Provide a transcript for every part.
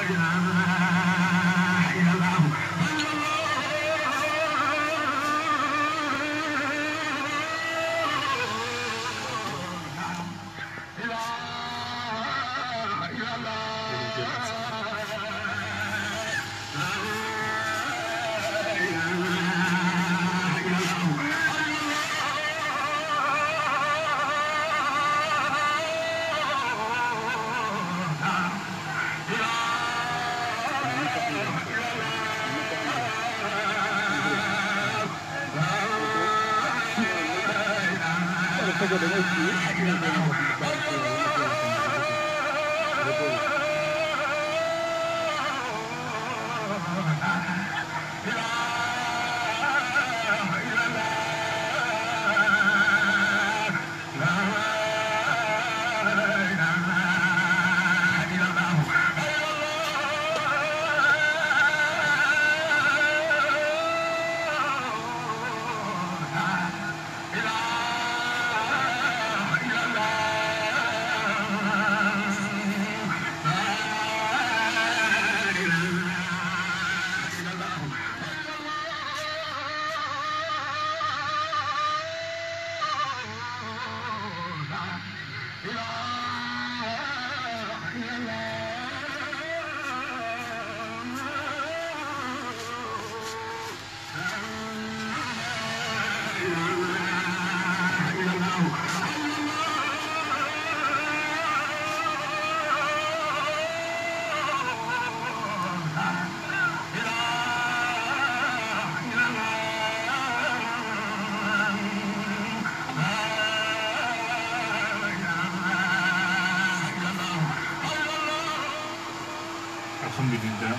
الحمد لله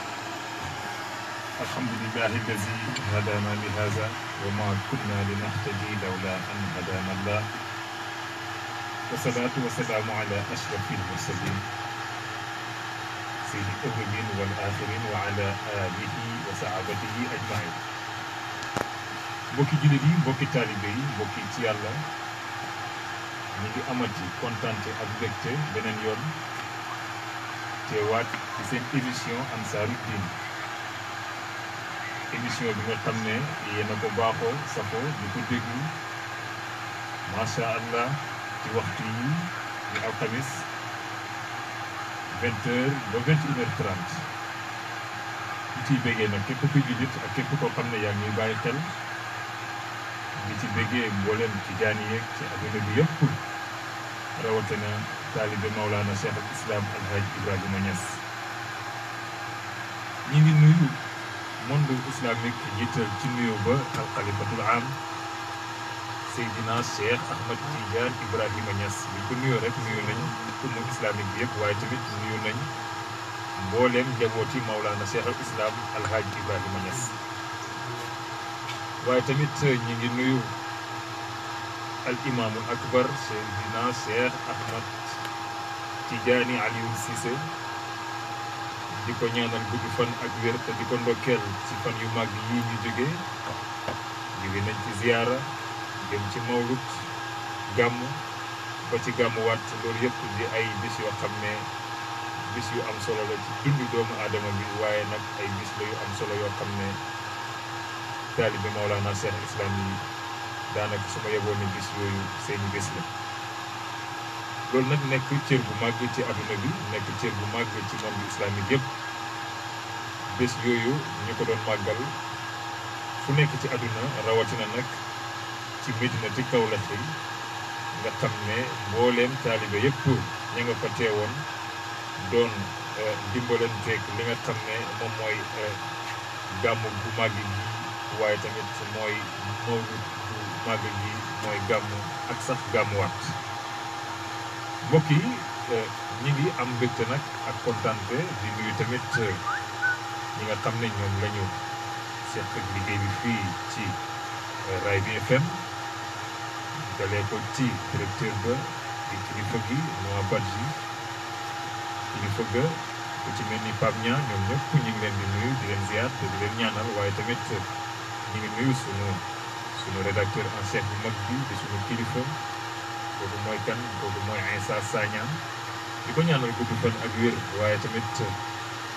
الحمد لله الذي هدانا لهذا وما كنا لنهتدي لولا أن هدانا الله والصلاة والسلام على أشرف المرسلين سيد الأولين والآخرين وعلى آله وصحابته أجمعين mbokki jullit yi mbokki taalibe yi mbokki ci yàlla ñu ngi amati kontante ak mbégte beneen yoon teewaat ci seen émission Ansaaru Diin émission bi nga xam ne yéen a ko baaxoo safoo di ko déglu macha allah ci waxtu yi di alxamis vingt heures ba vingt une heure trente di ciy béggee nag képp kuy jullit ak képp koo xam ne yaa ngi bàyyi xel di ci béggee mboolem ci jaani yeeg ci adduna bi yëpp rawatina taalibe Maulana Cheikh al Islam Alhaji Ibrahima Niass ñi ngi nuyu monde islamique jiital ci nuyu ba alxalifatul am Seydina Cheikh Ahmad Tidiane Ibrahima Niass bi ko nuyoo rek nuyu nañ ummu islamique bi yëpp waaye tamit nuyu nañ mbooleem njabooti Maulana Cheikh al Islam Alhaji Ibrahima Niass waaye tamit ñi ngi nuyu al imaamul akbar Seydina Cheikh Ahmad Tidiane Alioune Cissé di ko ñaanal gudd fan ak wér te di ko ndokkeel ci fan yu màgg yi ñu jóge jóge nañ ci ziyaara dem ci mawlut gàmm ba ci gàmmuwaat loolu yëpp di ay bis yoo xam ne bis yu am solo la ci dundu doomu aadama bi waaye nag ay bis la yu am solo yoo xam ne taalibe Maolana Cheikh Islam yi daanaka su ma yeboon ni bis yooyu seeni bis la loolu nag nekk cër bu màgg ci adduna bi nekk cër bu màgg ci monde islamique yëpp bés yooyu ñu ko doon màggal fu nekk ci adduna rawatina nag ci Medinati Kawlax yi nga xam ne mbooleem taalibe yëpp ña nga fa teewoon doon dimbalanteeg li nga xam ne moom mooy gàmmu bu màgg gi waaye tamit mooy mawlud bu màgg gi mooy gàmmu ak sax gàmmuwaat mbokk yi ñi ngi am mbégte nag ak kontante di nuyu tamit ñi nga xam ne ñoom la ñu seq ak liggéey bi fii ci Raay bi FM dalee ko ci directeur ba di kilifa gi Noa Badji kilifa ga ku ci mel ni Pape Niang ñoom ñëpp ñu ngi leen di nuyu di leen ziar te di leen ñaanal waaye tamit ñu ngi nuyu sunu sunu rédacteur en chef bu mag bi di sunu kilifa kooku mooy kan kooku mooy Insa Sagnan di ko ñaanal gudd fan ak wér waaye tamit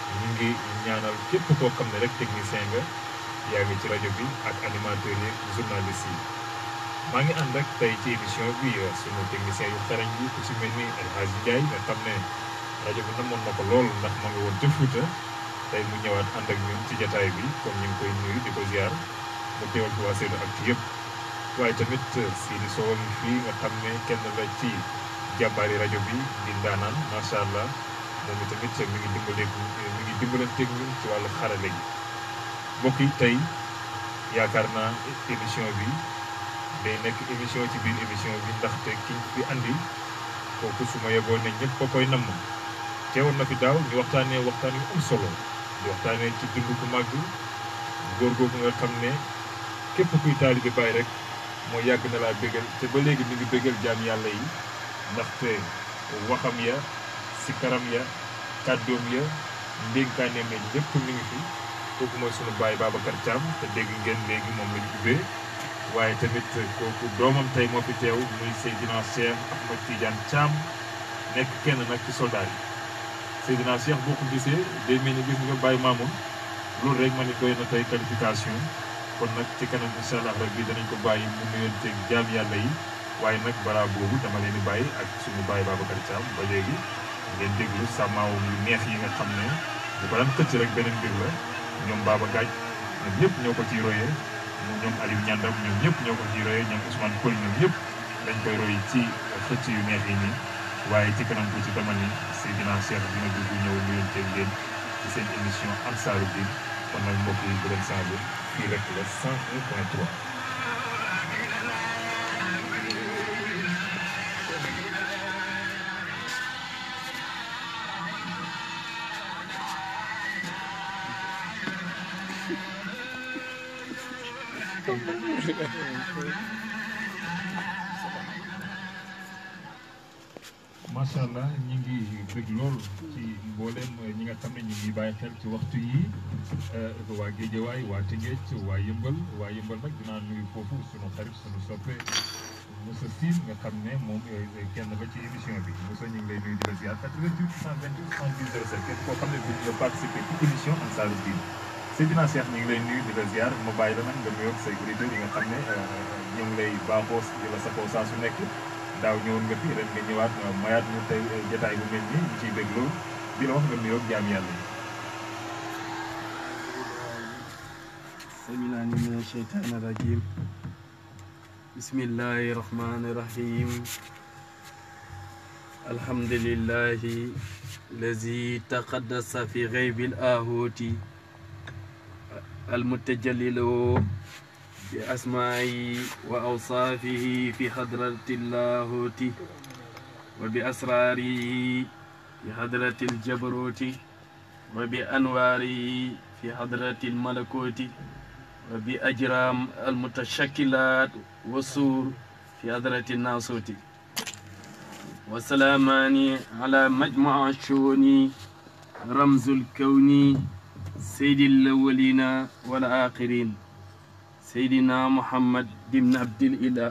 ñu ngi ñaanal képp koo xam ne rek technicien nga yaa ngi ci rajo bi ak animateurs yi journalistes yi maa ngi ànd ak tey ci émission bi sunu technicien yu xarañ yi ku si mel ni El Hadj Ndiaye nga xam ne rajo bi namoon na ko lool ndax ma nga woon ca Fuuta tey mu ñëwaat ànd ak ñun ci jataay bi kon ñu ngi koy nuyu di ko ziar mu teewal fi waa Seydou ak ci yëpp waaye tamit Sidi Sow ngi fii nga xam ne kenn la ci jàmbaari rajo bi di ndaanaan macha allah moom itamit mi ngi dimbaleeg mi ngi dimbalanteeg ñun ci wàllu xarale gi mbokk yi tey yaakaar naa émission bi day nekk émission ci biir émission bi ndaxte kiñ fi andi kooku su ma yeboo ne ñëpp ko koy namm teewoon na fi daaw ñu waxtaanee waxtaan yu am solo di waxtaanee ci dund ku màgg góor googu nga xam ne képp kuy taalibe Baay rek moo yàgg na laa bégal te ba léegi mi ngi bégal jaam yàlla yi ndaxte waxam ya sikaram ya kàddoom ya ndénkaaneem ya lépp mi ngi fi kooku mooy sunu baay Babacar Thiam te dégg ngeen léegi moom la ñu ubbee waaye tamit kooku doomam tey moo fi teew muy Seydina Cheikh Ahmed Tidiane Thiam nekk kenn nag ci soldat yi Seydina Cheikh boo ko gisee day mel ni gis nga Baye Mamoun loolu rek ma ni doy na tey qualification kon nag ci kanam incha allah rabbi danañ ko bàyyi mu nuyonteeg jaam yàlla yi waaye nag balaa boobu dama leen di bàyyi ak suñu baay Babacar Thiam ba léegi ngeen déglu sàmmaawum yu neex yi nga xam ne bu ko daan xëcc rek beneen mbir la ñoom Baba Gaaj ñoom ñëpp ñoo ko ciy royee ñoom Aliou Ñandam ñoom ñëpp ñoo ko ciy royee ñoom Ousmane Koy ñoom ñëpp dañ koy roy ci xëcc yu neex yi nii waaye ci kanam tuuti dama ni Seydina Cheikh dina dugg ñëw nuyonteeg leen ci seen émission Ansaaru Diin kon nag mbokk yi bu leen changé fii rek la 101 point 3 macha allah ñi ngi bëgg lool ci mboolem ñi nga xam ne ñu ngi bàyyi xel ci waxtu yi waa Géejawaay waa Tëngéej waa Yëmbal waa Yëmbal nag dinaa nuyu foofu sunu xarit sunu soppe Moussa Sine nga xam ne moom kenn la ci émission bi Moussa ñu ngi lay nuyu di la ziar 88 128 70 07 képp koo xam ne bëgg nga participer ci émission Ansaaru Diin Seydina Cheikh ñu ngi lay nuyu di la ziar ma bàyyi la nag nga nuyoog say auditeurs yi nga xam ne ñu ngi lay baaxoo di la safoo saa su nekk daaw ñëwoon nga fi ren nga ñëwaat mayaat ñu tey jotaay bu mel nii ñu ciy dégg loolu di la wax nga nuyoog jaam yàlla yi. سمعنا من الشيطان الرجيم بسم الله الرحمن الرحيم الحمد لله الذي تقدس في غيب الآهوت المتجلي له بأسمائه وأوصافه في حضرة اللاهوت وبأسراره في حضرة الجبروت وبأنواره في حضرة الملكوت وبأجرام المتشكلات والسور في حضرة الناسوت وسلامان على مجمع الشؤون رمز الكون سيد الأولين والآخرين سيدنا محمد بن عبد الإله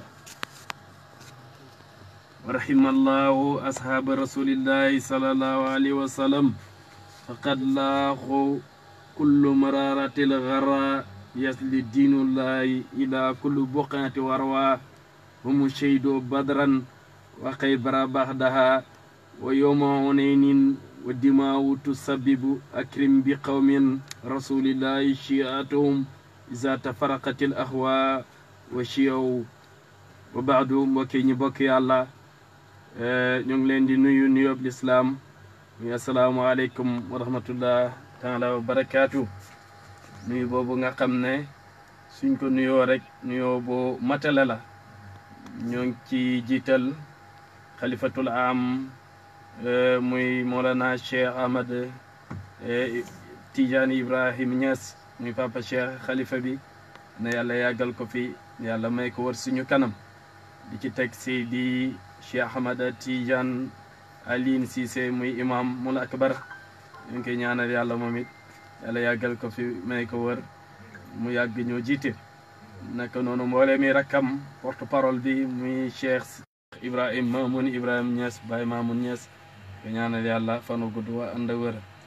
ورحم الله أصحاب رسول الله صلى الله عليه وسلم فقد لاقوا كل مرارة الغراء يسلي دين الله إلى كل بقعة وروى هم شهدوا بدرا وخيبر بعدها ويوم هنين والدماء تسبب أكرم بقوم رسول الله شيعتهم إذا تفرقت الأهواء وشيعوا وبعد mbokki ñi bokk yàlla ñu ngi leen di nuyu nuyoob lislaam muy asalaamualeykum wa rahmatullah taala wa barakaatu nuyu boobu nga xam ne suñ ko nuyoo rek nuyoo bu matale la ñoo ngi ci jiital xalifatul am muy Mawlana Cheikh Ahmad Tidiane Ibrahim Niass muy papa Cheikh xalifa bi na yàlla yàggal ko fi yàlla may ko war suñu kanam di ci teg si di Cheikh Ahmad Tidiane Aline Cissé muy imam mul akbar ñu ngi koy ñaanal yàlla moom it yàlla yàggal ko fi may ko wër mu yàgg ñoo jiite naka noonu mboole mi rakkam porte parole bi muy Cheikh Ibrahim Mamoun Ibrahim Niass Baye Mamoun Niass ko ñaanal yàlla fanu gudd wa ànd wër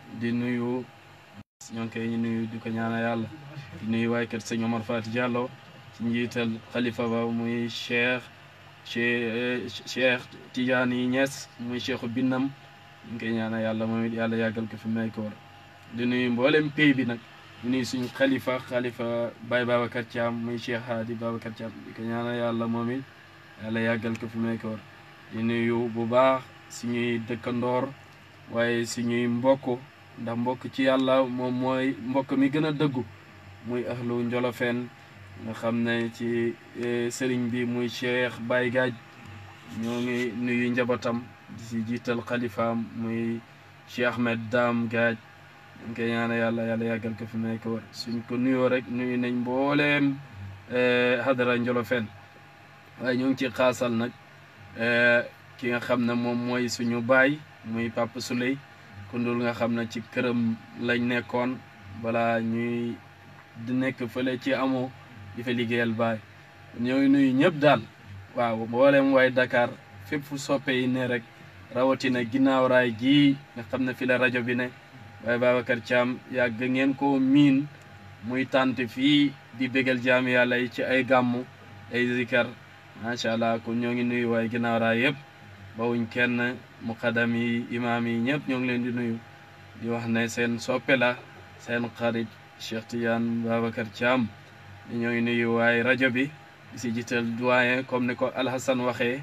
di nuyu ñoo ngi koy nuyu di ko ñaanal yàlla di nuyu waaye kër sëñ Omar Fati Diallo ci njiital xalifa ba muy cheikh cheikh Tidiane yi Niass muy cheikhu binnam ñu ngi koy ñaanal yàlla moom it yàlla yàggal ko fi may ko war di nuyu mboolem pays bi nag di nuyu suñu xalifa xalifa Baye Babacar Thiam muy cheikh Hadi Babacar Thiam di ko ñaanal yàlla moom it yàlla yàggal ko fi may ko war di nuyu bu baax suñuy dëkkandoor waaye suñuy mbokk ndax mbokk ci yàlla moom mooy mbokk mi gën a dëggu muy ahlu njolofeen nga xam ne ci sëriñ bi muy cheikh Baye Gaaj ñoo ngi nuyu njabootam di si jiital xalifaam muy cheikh Ahmed Dam Gaaj dañ koy ñaane yàlla yàlla yàggal ko fi may ko war suñ ko nuyoo rek nuyu nañ mbooleem hadara njolofeen waaye ñoo ngi ci xaasal nag ki nga xam ne moom mooy suñu baay muy Papa Souley kundul nga xam ne ci këram lañ nekkoon balaa ñuy di nekk fële ci amoo di fa liggéeyal baay ñoo ngi nuyu ñëpp daal waaw mboolem waay Dakar fépp fu soppe yi ne rek rawatina ginnaaw raay gii nga xam ne fi la rajo bi ne waaye Babacar Thiam yàgg ngeen ko miin muy tànt fii di bégal jaam yàlla yi ci ay gàmmu ay zikar macha allah kon ñoo ngi nuyu waaye ginnaaw raay yëpp bawuñ kenn muqaddam yi imaam yi ñëpp ñoo ngi leen di nuyu di wax ne seen soppe la seen xarit Cheikh Tidiane Babacar Thiam ñoo ngi nuyu waaye rajo bi di si jiital doyen comme ni ko Alhassan waxee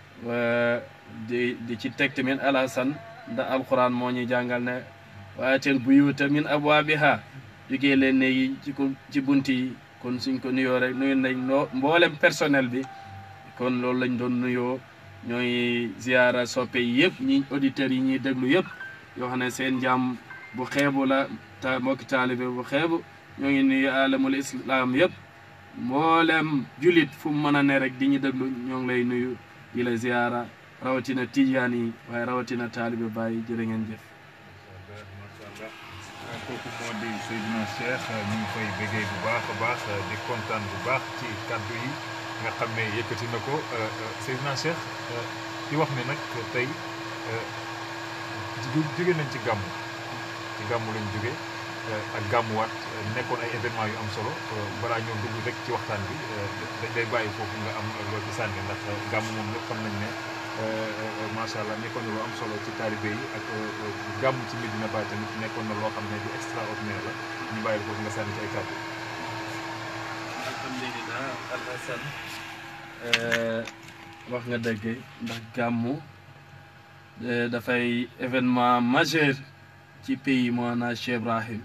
di di ci teg tamit Alhassan ndax alquran moo ñuy jàngal ne waatel buyuuta min abwaabiha jógee leen ne yi ci ko ci bunt yi kon suñ ko nuyoo rek nuyu nañ noo mboolem personnel bi kon loolu lañ doon nuyoo ñooy ziara soppe yi yëpp ñi auditeurs yi ñuy déglu yëpp yoo xam ne seen jàmm bu xeebu la ta mbokki taalibe bu xeebu ñoo ngi nuyu alamul islam yëpp mboolem julit fu mu mën a ne rek di ñu déglu ñoo ngi lay nuyu di la ziara rawatina tijaan yi waaye rawatina taalibe bàyyi jërë ngeen jëf macha allah kooku moo di Seydina Cheikh ñu ngi koy béggee bu baax a baax di kontaan bu baax ci kàddu yi nga xam ne yëkkati na ko Seydina Cheikh di wax ne nag tey jóge nañ ci gàmmu ci gàmmu lañ jóge ak gàmmuwaat nekkoon ay événement yu am solo balaa ñoo dugg rek ci waxtaan bi dañ day bàyyi foofu nga am loo ci sànni ndax gàmmu moom lépp xam nañ ne macha allah nekkoon na lu am solo ci taalibe yi ak gàmmu ci Medina Baye tamit nekkoon na loo xam ne du extraordinaire la ñu bàyyi foofu nga sànni ci ay kàddu. alhamdulilah alhasan wax nga dëgg ndax gàmmu dafay événement majeur ci pays moona Cheikh Ibrahim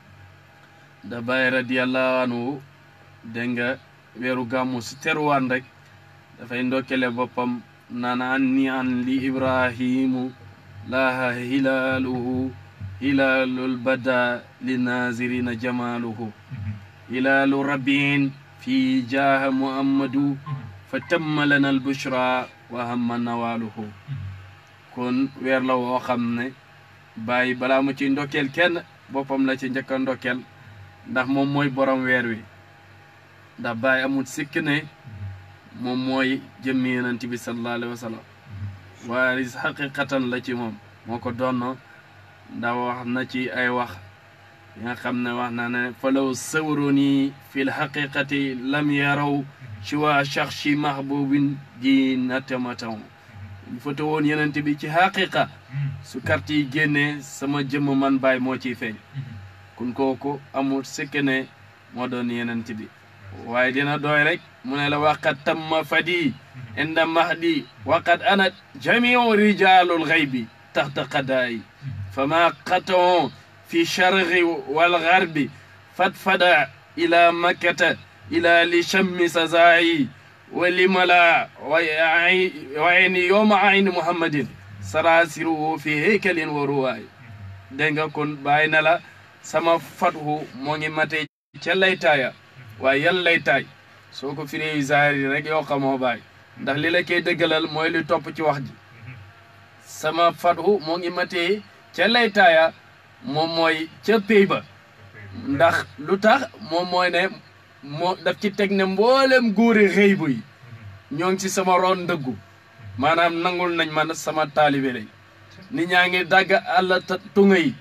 da Baye radiallahu anhu dégg nga weeru gàmmu si teruwaan rek dafay ndokkele boppam naan an ni an li ibrahimu laaha hilaaluhu hilaalul bada li nazirina jamaaluhu hilaalu rabbiin fi jaaha muhammadu fa tamma lana albushra wa hamma nawaaluhu kon weer la woo xam ne bàyyi balaa mu ci ndokkeel kenn boppam la ci njëkk a ndokkeel ndax moom mooy borom weer wi ndax bàyyi amul sikk ne moom mooy jëmmi yonent bi sallallahu alayhi wa sallam waaye xaqiqatan la ci moom moo ko donno ndax wax na ci ay wax yi nga xam ne wax na ne falaw sawruni fi lxaqiqati lam yaraw siwa shaxsi mahbubin di natamataw ñu foto woon yonent bi ci xaqiqa su carte yi génnee sama jëmm man baay moo ciy feeñ kun kooku amul sikk ne moo doon yonent bi waaye dina doy rek mu ne la waqat tamma fadi inda mahdi waqat ana jamiu rijalul xaybi taxta qadaayi fama qatao fi charqi walgarbi fatfada ila makkata ila li chammi sazaayi wa limala wa ayni yowma ayni muhammadin sarasiruhu fi heykalin wa ruwaay dégg nga kon bàyyi na la sama fathu moo ngi mate ca laytaaya waaye yan laytaay soo ko firee zaari rek yoo xamoo baay ndax li la koy dëggalal mooy li topp ci wax ji sama fathu moo ngi matee ca laytaaya moom mooy ca pay ba ndax lu tax moom mooy ne moo daf ci teg ne mboolem góori xëy bu yi ñoo ngi ci sama roon ndëggu maanaam nangul nañ man sama taalibe lay nit ñaa ngi dagg àll tunga yi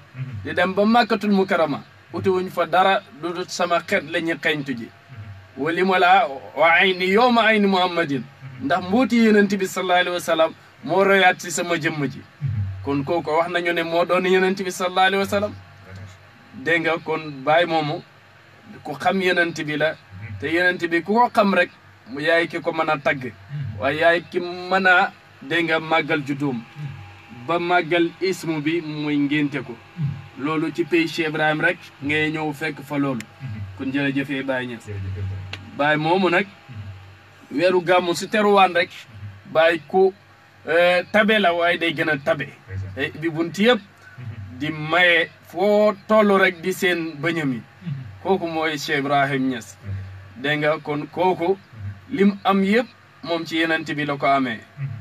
di dem ba màkkatul mukarama utiwuñ fa dara du dul sama xeet la ñu xeñtu ji wali ma laa wa ay ni yow ma ay ni muhammadin ndax mbuuti yenent bi sallallahu alayhi wa sallam moo royaat si sama jëmm ji kon kooku wax nañu ne moo doon yenent bi sallallahu alayhi wa sallam dégg nga kon baay moomu ku xam yenent bi la te yenent bi ku ko xam rek mu yaay ki ko mën a tagg waaye yaay ki mën a dégg nga màggal juddoom ba màggal ismu bi muy ngénte ko loolu ci pays Cheikh Ibrahim rek ngay ñëw fekk fa loolu kon jërëjëfee Baye Niass Baye moomu nag weeru gàmmu si teruwaan rek Baye ku tabe la waaye day gën a tabe bi bunti yëpp di maye foo toll rek di seen bëñam yi kooku mooy Cheikh Ibrahim Niass dégg nga kon kooku lim am yëpp moom ci yenent bi la ko amee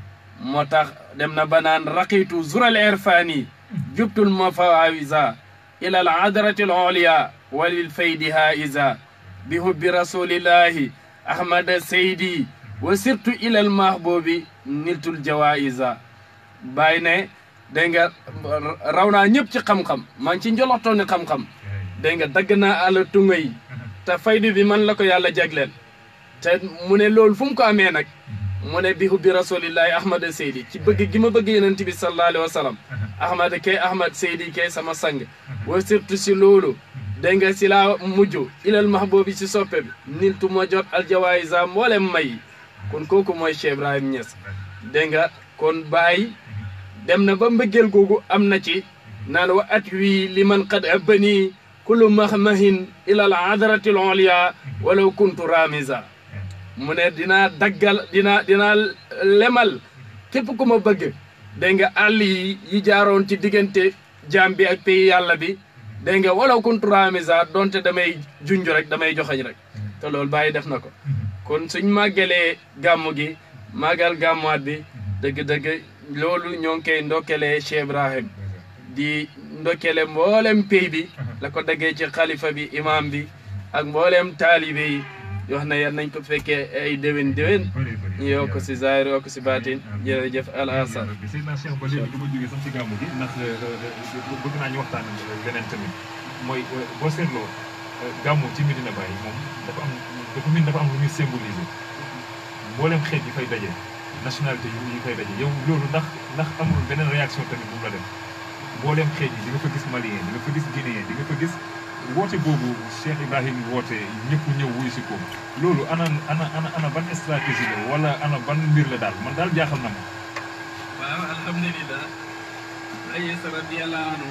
moo tax dem na ba naan raqitu zural irfani jubtul mafawisa ila al adrati al oliya walil faydi haiza bi hubbi rasulillahi ahmada seydi wa sirtu ila al mahbubi niltul jawaisa bàyyi ne dégg nga raw naa ñëpp ci xam-xam maa ngi ci njoloxtooni xam-xam dégg nga dagg naa àlla tunga yi te faydu bi man la ko yàlla jagleel te mu ne loolu fu mu ko amee nag mu ne bi hubbi rasulillahi ahmada seydi ci bëgg gi ma bëgg yenent bi sallallahu alayhi wa sallam ahmada kay ahmad seydi kay sama sang wa surtout si loolu dégg nga si laa mujj ilal mahboobi si soppe bi niltu ma jot aljawaïsa mboolem may kon kooku mooy Cheikh Ibrahim Niass dégg nga kon Baye dem na ba mbëggeel googu am na ci naan wa at wii li man qad abbani kullu mahmahin ilal adrati al oliya walaw kuntu ramisa mu ne dinaa daggal dinaa dinaa lemal képp ku ma bëgg dégg nga àll yi yi jaaroon ci diggante jaam bi ak pays yàlla bi dégg nga walaw kuntu ramisa donte damay junj rek damay joxañ rek te loolu bàyyi def na ko kon suñ màggalee gàmmu gi màggal gàmmuwaat bi dëgg-dëgg loolu ñoo ngi koy ndokkelee Cheikh Ibrahim di ndokkele mboolem pays bi la ko daggee ci xalifa bi imam bi ak mboolem taalibe yi wax na yan nañ ko fekkee ay déwén déwén ñu yokk si zaahir yokk si baatin jërëjëf al asar Seydina Cheikh ba léegi du ma jógee sax ci gàmmu gi ndax bëgg naa ñu waxtaan leneen tamit mooy boo seetloo gàmmu ci Medina Baye moom dafa am dafa min dafa am lu muy symboliser mboolem xeet yi fay daje nationalité yi fay daje yow loolu ndax ndax amul beneen réaction tamit bu mu la def mboolem xeet yi di nga fa gis malien di nga fa gis guinéen di nga fa gis woote boobu Cheikh Ibrahim woote ñëpp ñëw wuyu si ko loolu ana ana ana ana ban stratégie la wala ana ban mbir la daal man daal jaaxal na ma. waaw alhamdulilah. Baye radiyallahu anhu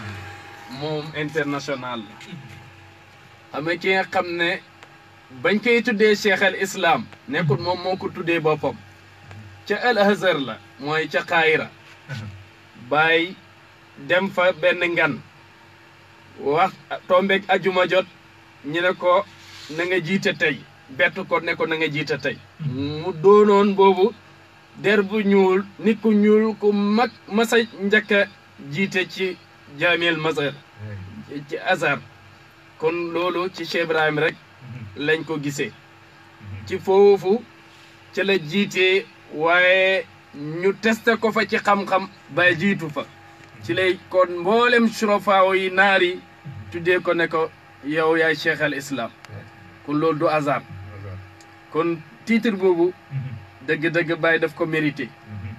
moom international la. xam nga ki nga xam ne bañ koy tuddee Cheikh al Islam. nekkul moom moo ko tuddee boppam. ca al Azhar la. mooy ca Kaayira. Baye dem fa benn ngan. wax tombeeg ajuma jot ñu ne ko na nga jiite tey bett ko ne ko na nga jiite tey mu doonoon boobu der bu ñuul nit ku ñuul ku mag masa njëkk a jiite ci jaamiyel mazhar ci azhar kon loolu ci Cheikh Ibrahim rek lañ ko gisee ci foofu ci la jiitee waaye ñu testé ko fa ci xam-xam ba jiitu fa ci lay kon mboolem surafaaw yi naar yi tuddee ko ne ko yow yaay cheikh al islam kon loolu du hasard kon titre boobu dëgg-dëgg Baye daf ko mérité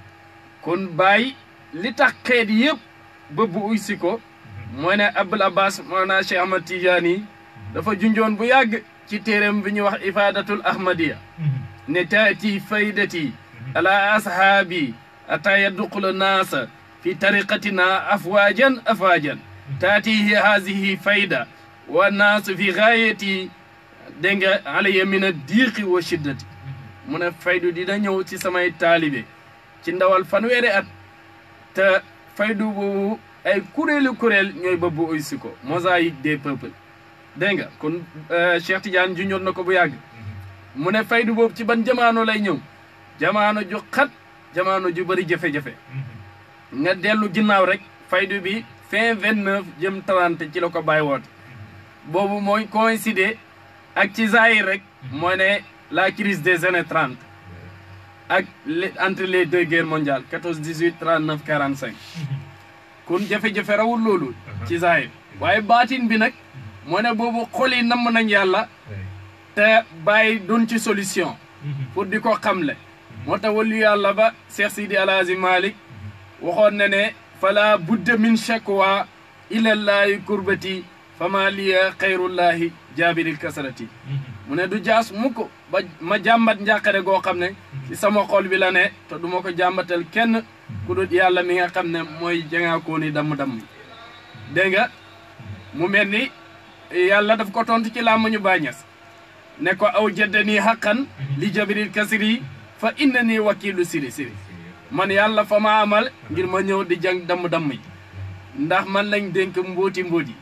kon Baye li tax xeet yëpp bëbb uy si ko mooy ne Abul Abbas maanaa Cheikh Ahmad Tidiane dafa junjoon bu yàgg ci téeréem bi ñuy wax ifadatul ahmadiya ne taati faydati ala ashaabi ata yadduqula naasa fi tariqatina afwaajan afwaajan taatihi haadihi fayda wa naasu fi gaayati dégg nga alayya min a diiqi wa shiddati mu ne faydu dina ñëw ci samay taalibe ci ndawal fanweeri at te faydu boobu ay kuréelu kuréel ñooy bëbbu uy si ko mosaïque des peuples dégg nga kon Cheikh Tidiane junjoon na ko bu yàgg mu ne faydu boobu ci ban jamaano lay ñëw jamaano ju xat jamaano ju bëri jafe-jafe nga dellu ginnaaw rek faydu bi fin vingt neuf jëm trente ci la ko bàyyi woote boobu mooy coïncider ak ci zahir rek mooy ne la crise des années trente ak entre les deux guerres mondiales quatorze dix huit trente neuf quarante cinq kon jafe-jafe rawul loolu ci zahir waaye baatin bi nag moo ne boobu xol yi namm nañ yàlla te bàyyi doon ci solution pour di ko xamle moo tax wàllu yàlla ba Cheikh Sidi Alhaji Malick waxoon na ne fala budda min shakwa ilallahi kurbati fama liya xayrullahi jaabiril kasarati mu ne du jaas mukk ba ma jàmbat njàqare goo xam ne ci sama xol bi la ne te du ma ko jàmbatal kenn ku dul yàlla mi nga xam ne mooy jangaakoon ni damm-damm dégg nga mu mel ni yàlla daf ko tontu ci làmmañu bàññes ne ko aw jaddanii xaqan li jabiril kasiri fa inna nii wakiilu siri siri man yàlla fa ma amal ngir ma ñëw di jàng damm-damm yi ndax man lañ dénk mbóoti mbóoti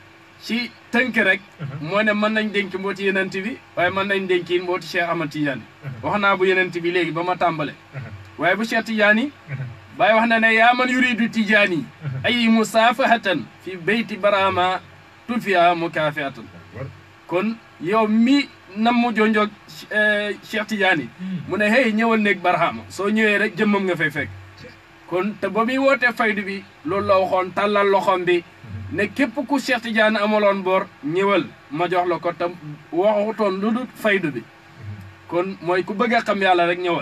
ci tënk rek moo ne mën nañ dénk mbooti yenent bi waaye mën nañ dénk yi mbooti Cheikh Ahmad Tidiane wax naa bu yenent bi léegi ba ma tàmbale waaye bu Cheikh Tidiane Baay wax na ne yaa man yuridu Tidiane ay musaafahatan fi beyti barama tutfiya mukaafiatan kon yow mi nam mu jonjoog Cheikh Tidiane mu ne hey ñëwal néeg barahama soo ñëwee rek jëmmam nga fay fekk kon te ba muy wootee faydu bi loolu la waxoon tàllal loxom bi ne képp ku Cheikh Tidiane amaloon boor ñëwal ma jox la ko tam waxutoon lu dul faydu bi kon mooy ku bëgg a xam yàlla rek ñëwal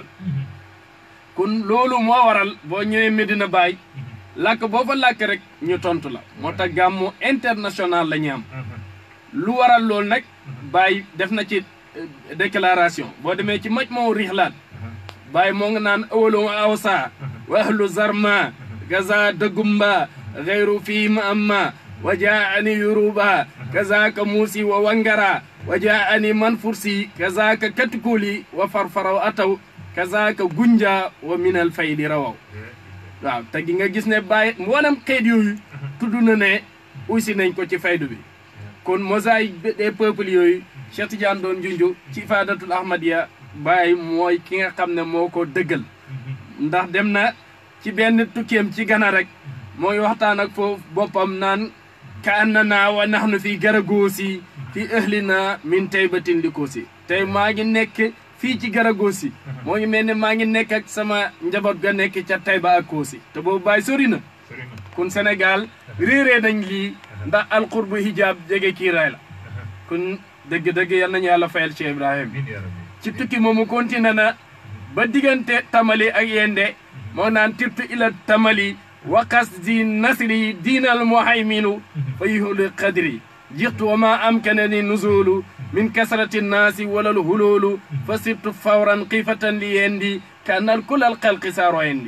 kon loolu moo waral boo ñëwee Medina Baye làkk boo fa làkk rek ñu tontu la moo tax gàmmu international la ñu am lu waral loolu nag Baye def na ci déclaration boo demee ci maj moo rixlaat Baye moo nga naan awalu awsa wa ahlu zarma gaza dëggumba غير فيما أما وجاءني يروبا كذاك موسي ووانغرا وجاءني منفرسي كذاك كتكولي وفرفرو أتو كذاك غنجا ومن الفيل رواو waaw te gi nga gis ne bàyyi mboolem xeet yooyu tudd na ne aussi nañ ko ci faydu bi kon mosaïque des peuples yooyu Cheikh Tidiane doon junju ci ifadatul ahmadiya bàyyi mooy ki nga xam ne moo ko dëggal ndax dem na ci benn tukkeem ci Gana rek mooy waxtaan ak foofu boppam naan ka annana wa nahnu fi garagoosi fi ahlina min taybatin likoosi tey maa ngi nekk fii ci garagoosi moo ngi mel ne maa ngi nekk ak sama njaboot ga nekk ca Tayba ak Koosi te boobu bàyyi sori na kun Sénégal réeree nañ lii ndax alqurbu hijab jege kiiraay la kun dëgg-dëgg yal nañu yàlla fayal Cheikh Ibrahim ci tukki moomu continué na ba diggante tamali ak yende moo naan tirtu ila tamali وقصدي نصري دين المهيمن فيهل قدري جئت وما أمكنني النزول من كثرة الناس ولا الهلول فصرت فورا قيفة ليندي كأن الكل الخلق صار عندي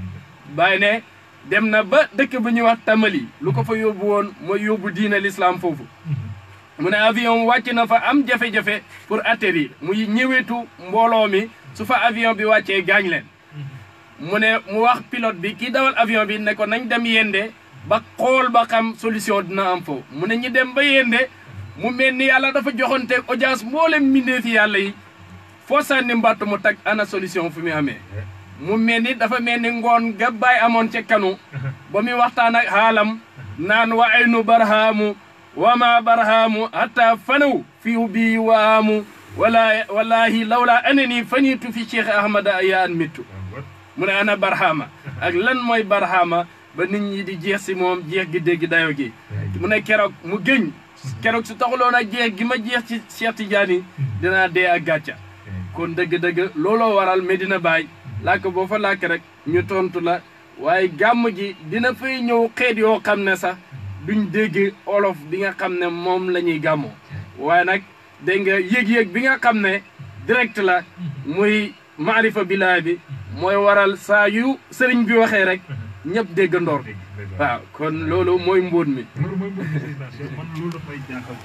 باينه dem na ba dëkk bu ñuy wax tamali lu ko fa yóbbu woon mooy yóbbu diina l'islam foofu mu ne avion wàcc na fa am jafe-jafe pour atterrir muy ñëwetu mbooloo mi su fa avion bi wàccee gaañ leen mu ne mu wax pilote bi kii dawal avion bi ne ko nañ dem yende ba xool ba xam solution dina am foofu mu ne ñu dem ba yende mu mel ni yàlla dafa joxonte audience mboolem mbindeefi yàlla yi foo sànni mbàtt mu tag ana solution fu mu amee mu mel ni dafa mel ni ngoon ga baay amoon ca kanu ba muy waxtaan ak xaalam naan wa aynu barhaamu wa ma barhaamu hatta fanaw fiu bii waamu wala wallahi lawla anani fanitu fi cheikh ahmada ya an mittu mu ne ana barhama ak lan mooy barhama ba nit ñi di jeex si moom jeex gi dégg dayo gi mu ne keroog mu gëñ keroog su taxuloon a jeex gi ma jeex ci Cheikh Tidiane dinaa dee ak gàcca kon dëgg-dëgg looloo waral Medina Baye làkk boo fa làkk rek ñu tontu la waaye gàmm gi dina fay ñëw xeet yoo xam ne sax duñ dégg olof bi nga xam ne moom la ñuy gàmmoo waaye nag dégg nga yëg-yëg bi nga xam ne direct la muy maarifa bilaay bi mooy waral saa yu sëriñ bi waxee rek ñëpp dégg ndoor waaw kon loolu mooy mbóot mi loolu mooy mbóot mi man loolu daf may jaaxal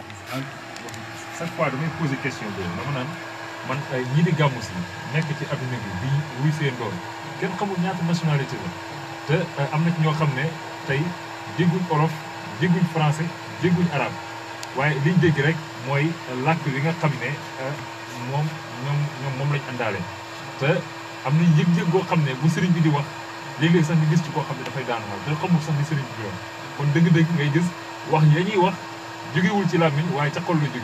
chaque fois damay posé question boobu dama naan man ñii di gàmmu si nekk ci adduna bi di wuy see ndoor kenn xamul ñaata nationalité la te am na ci ñoo xam ne tey dégguñ olof dégguñ français dégguñ arabe waaye liñ dégg rek mooy làkk bi nga xam ne moom ñoom ñoom moom lañ àndaale te am na yëg-yëg goo xam ne bu sëriñ bi di wax léeg-léeg sax nga gis ci koo xam ne dafay daan xaal te xamul sax ni sëriñ bi di wax kon dëgg-dëgg ngay gis wax ya ñuy wax jógewul ci làmmiñ waaye ca xol la jóge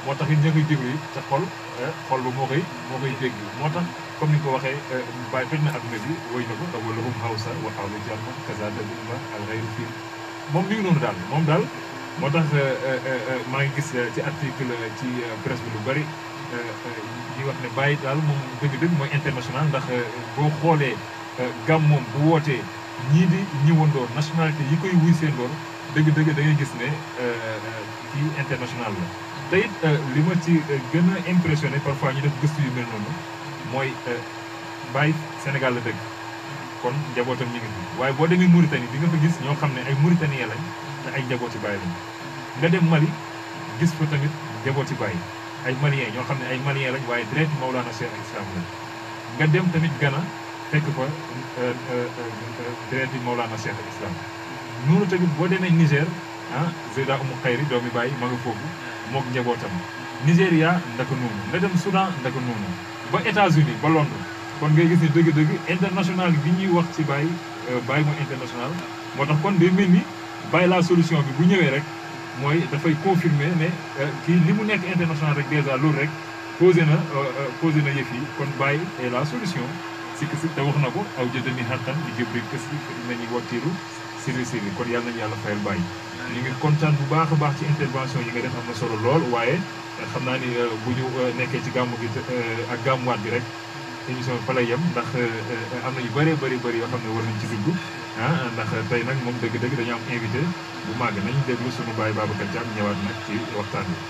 moo tax it ña koy déglu it te xol xol ba moo koy moo koy dégg moo tax comme ni nga ko waxee bàyyi toj na adduna bi woy na ko te wala hum hawsa wa hawla jamma kaza dabumba al ghayru fii moom mi ngi noonu daal moom daal moo tax maa ngi gis ci article ci presse bi lu bari ñuy wax ne bàyyi daal moom dëgg-dëgg mooy international ndax boo xoolee gam moom bu wootee ñii di ñëwandoor nationalité yi koy wuy seen door dëgg-dëgg da ngay gis ne kii international la te it li ma ci gën a impressionné parfois ñu def gëstu yu mel noonu mooy Baye Sénégal la dëgg kon njabootam ñu ngi fi waaye boo demee Mauritanie di nga fa gis ñoo xam ne ay Mauritanien lañ te ay njabooti Baye lañ nga dem Mali gis fa tamit njabooti Baye ay Maliens ñoo xam ne ay Maliens lañ waaye direct Maulana Cheikh al Islam lañ nga dem tamit Ghana fekk fa direct Maulana Cheikh al Islam noonu tamit boo demee Niger ah Zeyda Oumou Khayri doomi Baye ma nga foofu moog njabootam Nigéria ndaka noonu nga dem Soudan ndaka noonu ba États-Unis ba Londres kon ngay gis ne dëgg-dëgg international bi ñuy wax ci Baye Baye mooy international moo tax kon day mel ni Baye la solution bi bu ñëwee rek mooy dafay confirmer ne kii li mu nekk international rek déjà loolu rek posé na posé na yëf yi kon Baye est la solution si si te wax na ko aw jëdami xattan di jëbri kës yi nañu wattiiru siri siri kon yàlla nañu yàlla fayal Baye ñu ngi kontaan bu baax a baax ci intervention yi nga def am na solo lool waaye xam naa ni bu ñu nekkee ci gàmmu gi ak gàmmuwaat bi rek émission bi fa lay yem ndax am na yu bëree bëri bëri yoo xam ne war nañ ci dugg ah ndax tey nag moom dëgg-dëgg dañu am invité bu màgg nañu déglu sunu baay Babacar Thiam ñëwaat nag ci waxtaan bi.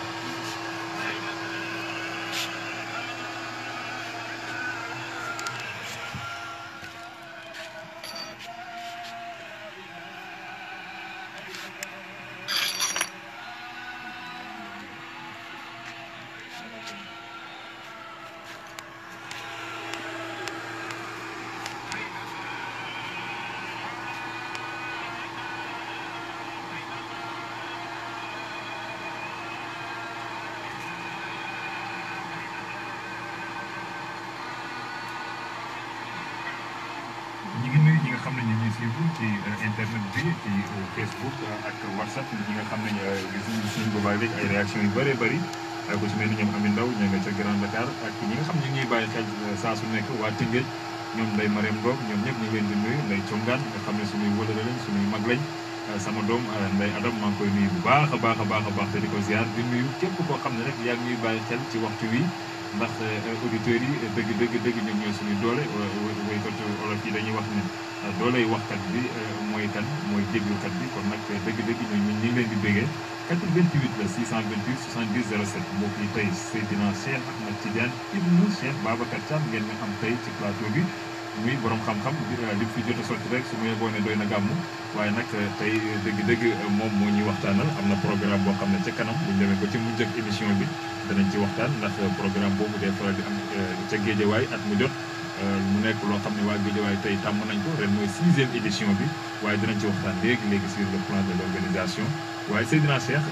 ñi ngi nuyu ñi nga xam ne ñu ngi suivre ci internet bi ci Facebook ak WhatsApp ñi nga xam ne gis nañu suñu boobaa léegi ay réaction yu bëree bëri ku ci mel ni ñoom Ami Ndaw ña nga ca Grand Dakar ak ñi nga xam ne ñu ngi bàyyi xel saa su nekk waa Tëngéej ñoom Ndeye Marème Ndong ñoom ñëpp ñu ngi leen di nuyu Ndeye Congaan nga xam ne suñuy wëlëre lañ suñuy mag lañ sama doom Ndeye Adam maa ngi koy nuyu bu baax a baax a baax a baax te di ko ziar di nuyu képp koo xam ne rek yaa ngi ñuy bàyyi xel ci waxtu wi ndax auditeurs yi dëgg dëgg dëgg ñoom ñooy suñuy doole woykat olof yi dañuy wax ne dooley waxkat bi mooy kan mooy déglukat bi kon nag dëgg dëgg ñoom ñu ngi leen di béggee 88 la 628 70 07 mbokk yi tey Seydina Cheikh Ahmed Tidiane ibnu Cheikh Babacar Thiam ngeen ñu am tey ci plateau bi muy borom xam-xam li fi jot a sotti rek su ma yeboo ne doy na gàmm waaye nag tey dëgg-dëgg moom moo ñuy waxtaanal am na programme boo xam ne ca kanam bu ñu demee ba ci mujj ak émission bi danañ ci waxtaan ndax programme boobu day faral di am ca Géejawaay at mu jot mu nekk loo xam ne waa Géejawaay tey tàmm nañ ko ren mooy sixième édition bi waaye dinañ ci waxtaan léegi léegi sur le plan de l' organisation waaye Seydina Cheikh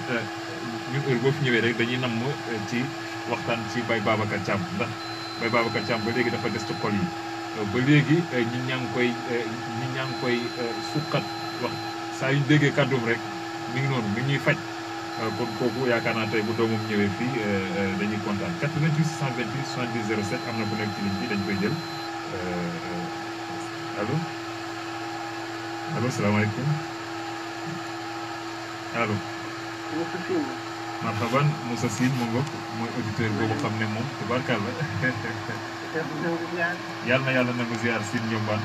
ñun heure boo fi ñëwee rek dañuy namm ci waxtaan ci Baye Babacar Thiam ndax Baye Babacar Thiam ba léegi dafa des ci xol yi ba léegi ñi ñaa ngi koy ñi ñaa ngi koy suqat wax saa yu ñu déggee kàddoom rek mi ngi noonu mi ngi ñuy faj kon kooku yaakaar naa tey bu doomam ñëwee fii dañuy kontaan 88 628 70 07 am na ku nekk ci ligne bi dañ koy jël allo allo salaamaaleykum allo. marhaban Moussa Sine mu ngoog mooy auditeur boobu xam ne moom tubaarkàlla yàlla na yàlla nangu ziar Sine Ndiombane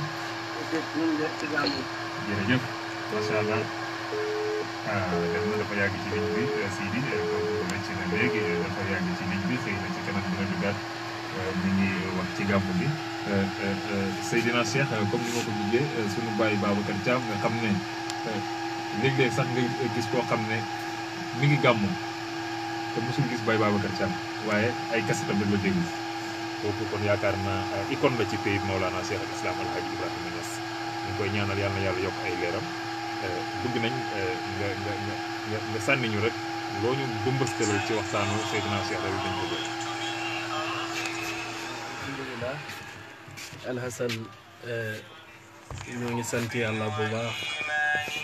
jërëjëf macha allah ah def na dafa yàgg ci ligne bi Sidi kooku rëcc na léegi dafa yàgg ci ligne bi xëy na ci kanam dina duggaat mi ngi wax ci gàmmu bi Seydina Cheikh comme ni ma ko jugee sunu bàyyi Babacar Thiam nga xam ne léeg-léeg sax nga gis koo xam ne mi ngi gàmmu te mosul gis Baye Babacar Thiam waaye ay kasetam rek la déglu kooku kon yaakaar naa icône la ci pays Maolana Cheikh al Islam El Hadj Ibrahima Niass ñu koy ñaanal yàlla na yàlla yokk ay leeram bëgg nañ nga nga nga nga sànni ñu rek loo ñu bëmbëstalal ci waxtaanu Seydina Cheikh rek dañ ko doon. alhamdulilah alhasan ñoo ngi sant yàlla bu baax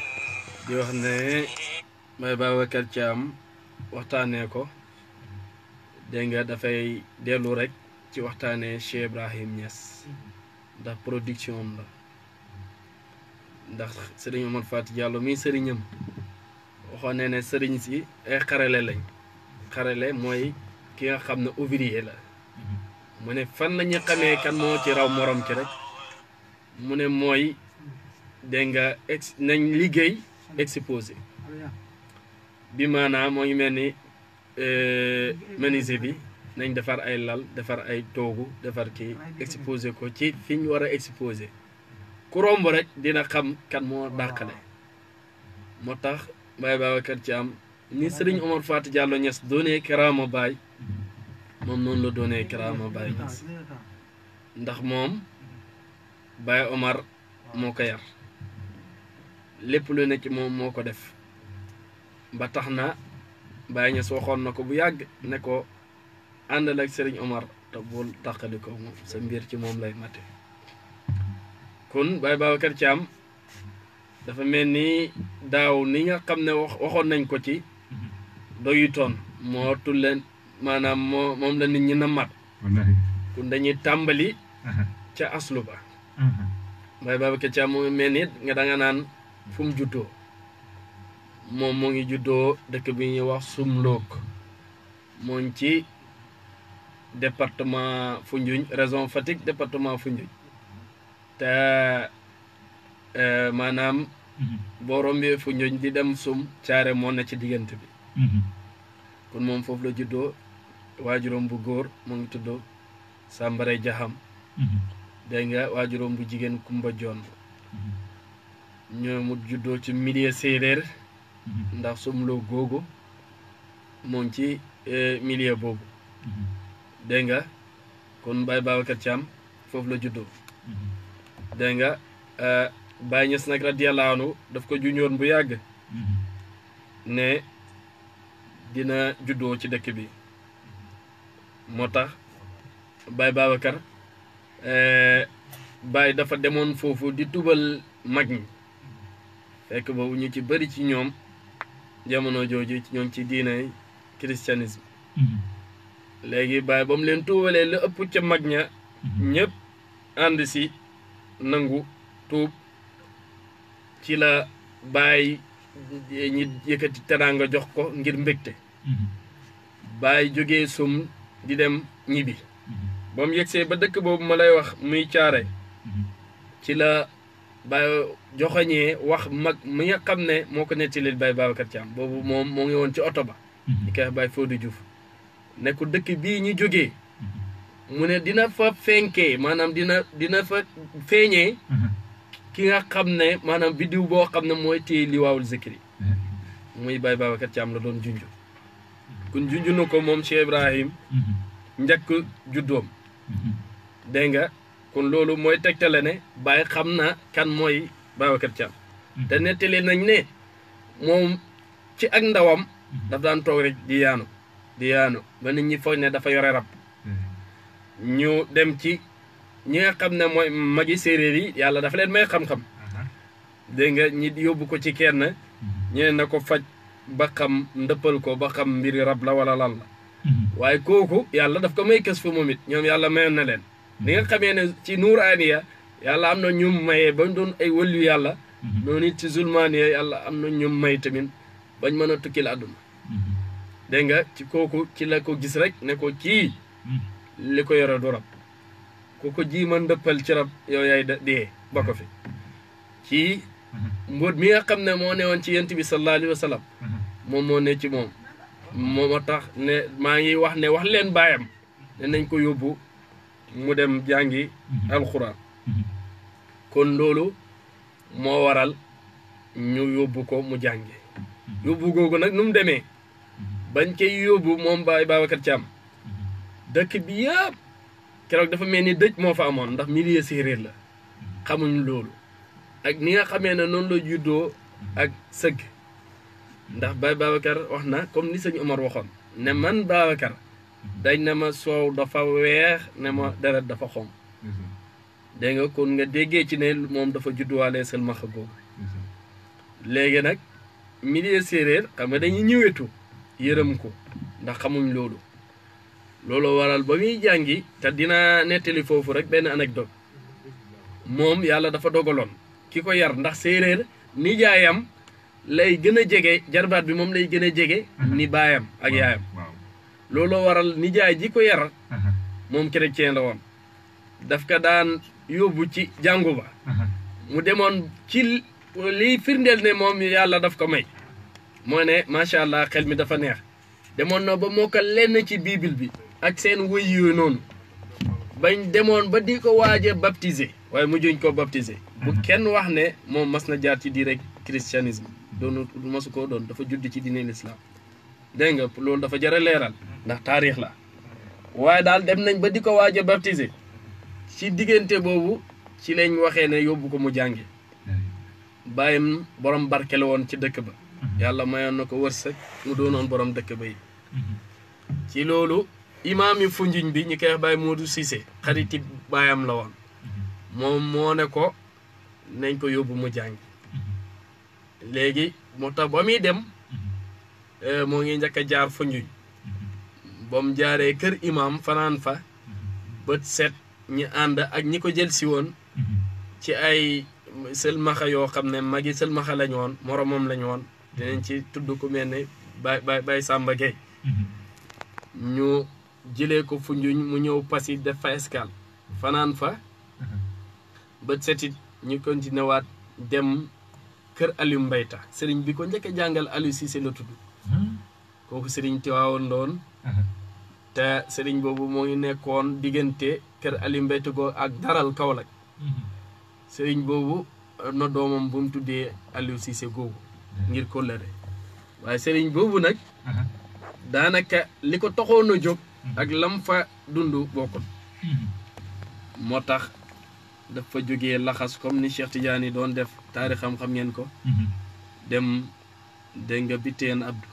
di wax ne Baye Babacar Thiam waxtaanee ko dégg nga dafay dellu rek ci waxtaanee Cheikh Ibrahim Niass ndax production am la ndax sëriñ Omar Fati Diallo mii sëriñam waxoon ne ne sëriñ si ay xarale lañ xarale mooy ki nga xam ne ouvrier la mu ne fan la ñu xamee kan moo ci raw morom ci rek mu ne mooy dégg nga ex nañ liggéey exposé bi maanaam moo ngi mel ni menuisier bi nañ defar ay lal defar ay toogu defar kii exposé ko ci fi ñu war a exposé ku romb rek dina xam kan moo dàqale moo tax Baye Babacar Thiam ni Sëriñ Omar Fati Diallo Niass doonee karaama Baye moom noonu la doonee karaama Baye Niass ndax moom Baye Omar moo ko yar lépp lu ne ci moom moo ko def ba tax na Baye Niass waxoon na ko bu yàgg ne ko àndal ak Sëriñ Omar te bul tàqali ko moom sa mbir ci moom lay mate kon Baye Babacar Thiam dafa mel ni daaw ni nga xam ne wax waxoon nañ ko ci doyutoon moo tulleen maanaam moo moom la nit ñi na mat kon dañuy tàmbali ca aslu ba Baye Babacar Thiam mu mel ni nga da nga naan fu mu juddoo moom moo ngi juddoo dëkk bi ñuy wax Sumloog moo ngi ci département Foundiougne région Fatick département Foundiougne te maanaam boo rombee Foundiougne di dem sum caare moo na ci diggante bi kon moom foofu la juddoo waajuróom bu góor mu ngi tuddoo Sambare Jaxam dégg nga waajuróom bu jigéen Kumba Joon ñoo mu juddoo ci milieu séeréer ndax sumloo googu moo ngi ci milieu boobu dégg nga kon Baye Babacar Thiam foofu la juddoo dégg nga Baye Niass nag radiyallahu anhu daf ko juñoon bu yàgg ne dina juddoo ci dëkk bi moo tax Baye Babacar Baye dafa demoon foofu di tubal mag ñi fekk boobu ñu ci bëri ci ñoom jamono jooju ñoom ci diinay christianisme léegi Baye ba mu leen tuubalee la ëpp ca mag ña ñëpp ànd si nangu tuub ci la Baye ñi yëkkati teraanga jox ko ngir mbégte Baye jógee sum di dem ñibbi ba mu yegsee ba dëkk boobu ma lay wax muy caare ci la Baye joxoñee wax mag mi nga xam ne moo ko nettalil Baye Babacar Thiam boobu moom moo ngi woon ci oto ba di koy wax Baye Fodou Diouf ne ko dëkk bii ñu jógee mu ne dina fa fenkee maanaam dina dina fa feeñee ki nga xam ne maanaam biddiw boo xam ne mooy téye liwaawul zikri muy Baye Babacar Thiam la doon junj kun junj na ko moom Cheikh Ibrahim njëkk juddoom dégg nga kon loolu mooy tegtale ne Baye xam na kan mooy Babacar Thiam te nettali nañ ne moom ci ak ndawam daf daan toog rek di yaanu di yaanu ba nit ñi foog ne dafa yore rab ñu dem ci ñi nga xam ne mooy magi séeréer yi yàlla dafa leen may xam-xam dégg nga ñi yóbbu ko ci kenn ñeneen na ko faj ba xam ndëppal ko ba xam mbiri rab la wala lan la waaye kooku yàlla daf ko may kës fu moom it ñoom yàlla mayoon na leen li nga xamee ne ci nuuraaniya yàlla am na ñu mayee bañ doon ay wëllu yàlla noonu it ci zulmaaniya yàlla am na ñu may tamit bañ mën a tukkil àdduna dégg nga ci kooku ci la ko gis rek ne ko kii li ko yore du rab ku ko ji man ndëppal ci rab yow yaay dee ba ko fi ci mbóot mi nga xam ne moo newoon ci yent bi sallallahu alayhi wa sallam moom moo ne ci moom moo tax ne maa ngi wax ne wax leen baayam ne nañ ko yóbbu mu dem jàngi alxuraan kon loolu moo waral ñu yóbbu ko mu jàngi yóbbu googu nag nu mu demee bañ koy yóbbu moom Baye Babacar Thiam dëkk bi yëpp keroog dafa mel ni dëj moo fa amoon ndax milieu séeréer la xamuñ loolu ak ni nga xamee ne noonu la juddoo ak sëgg ndax Baye Babacar wax na comme ni sëñ Omar waxoon ne man Babacar dañ ne ma soow dafa weex ne ma deret dafa xonq dégg nga kon nga déggee ci ne moom dafa judduwaale selmaxa googu léegi nag milieu séeréer xam nga dañuy ñëwetu yërëm ko ndax xamuñ loolu loolu waral ba muy jàngi te dina nettali foofu rek benn anecdote moom yàlla dafa dogaloon ki ko yar ndax séeréer nijaayam lay gën a jege jarbaat bi moom lay gën a jege ni baayam ak yaayam waaw looloo waral nijaay ji ko yar moom chrétien la woon daf ko daan yóbbu ci jàngu ba mu demoon ci liy firndeel ne moom yàlla daf ko may moo ne macha allah xel mi dafa neex demoon na ba mokkal lenn ci bible bi ak seen wëy yooyu noonu bañ demoon ba di ko waaje baptisé waaye mujjuñ ko baptisé bu kenn wax ne moom mas na jaar ci diine christianisme doonu masu koo doon dafa judd ci diine l'islam dégg nga loolu dafa jar a leeral ndax taarix la waaye daal dem nañ ba di ko waaje baptisé ci diggante boobu ci lañ waxee ne yóbbu ko mu jànge bàyyam borom barke la woon ci dëkk ba yàlla mayoon na ko wërsëg mu doonoon borom dëkk ba yi ci loolu imaam yi funjuñ bi ñu koy wax Baye Modou Cissé xariti baayam la woon moom moo ne ko nañ ko yóbbu mu jàngi léegi moo tax ba muy dem moo ngi njëkk a jaar funjuñ ba mu jaaree kër imaam fanaan fa bët set ñi ànd ak ñi ko jël si woon ci ay sëlmaxa yoo xam ne magi sëlmaxa lañu woon moromam lañu woon dinañ ci tudd ku mel ne bay bay bay Samba Gueye ñu jëlee ko Foundiougne mu ñëw Passy def fa escale fanaan fa bët setit ñu continué waat dem kër Aliou Mbayta sëriñ bi ko njëkk a jàngal Aliou Cissé la tudd kooku sëriñ Tiwaawoon doon te sëriñ boobu moo ngi nekkoon diggante kër Aliou Mbayta go ak daral Kaolack sëriñ boobu na doomam bu mu tuddee Aliou Cissé googu ngir kóllëre waaye sëriñ boobu nag daanaka li ko taxoon a jóg ak lam fa dund bokkul moo tax dafa jógee laxas comme ni Cheikh Tidiane doon def taari xam-xam ngeen ko dem dégg nga biteen Abdou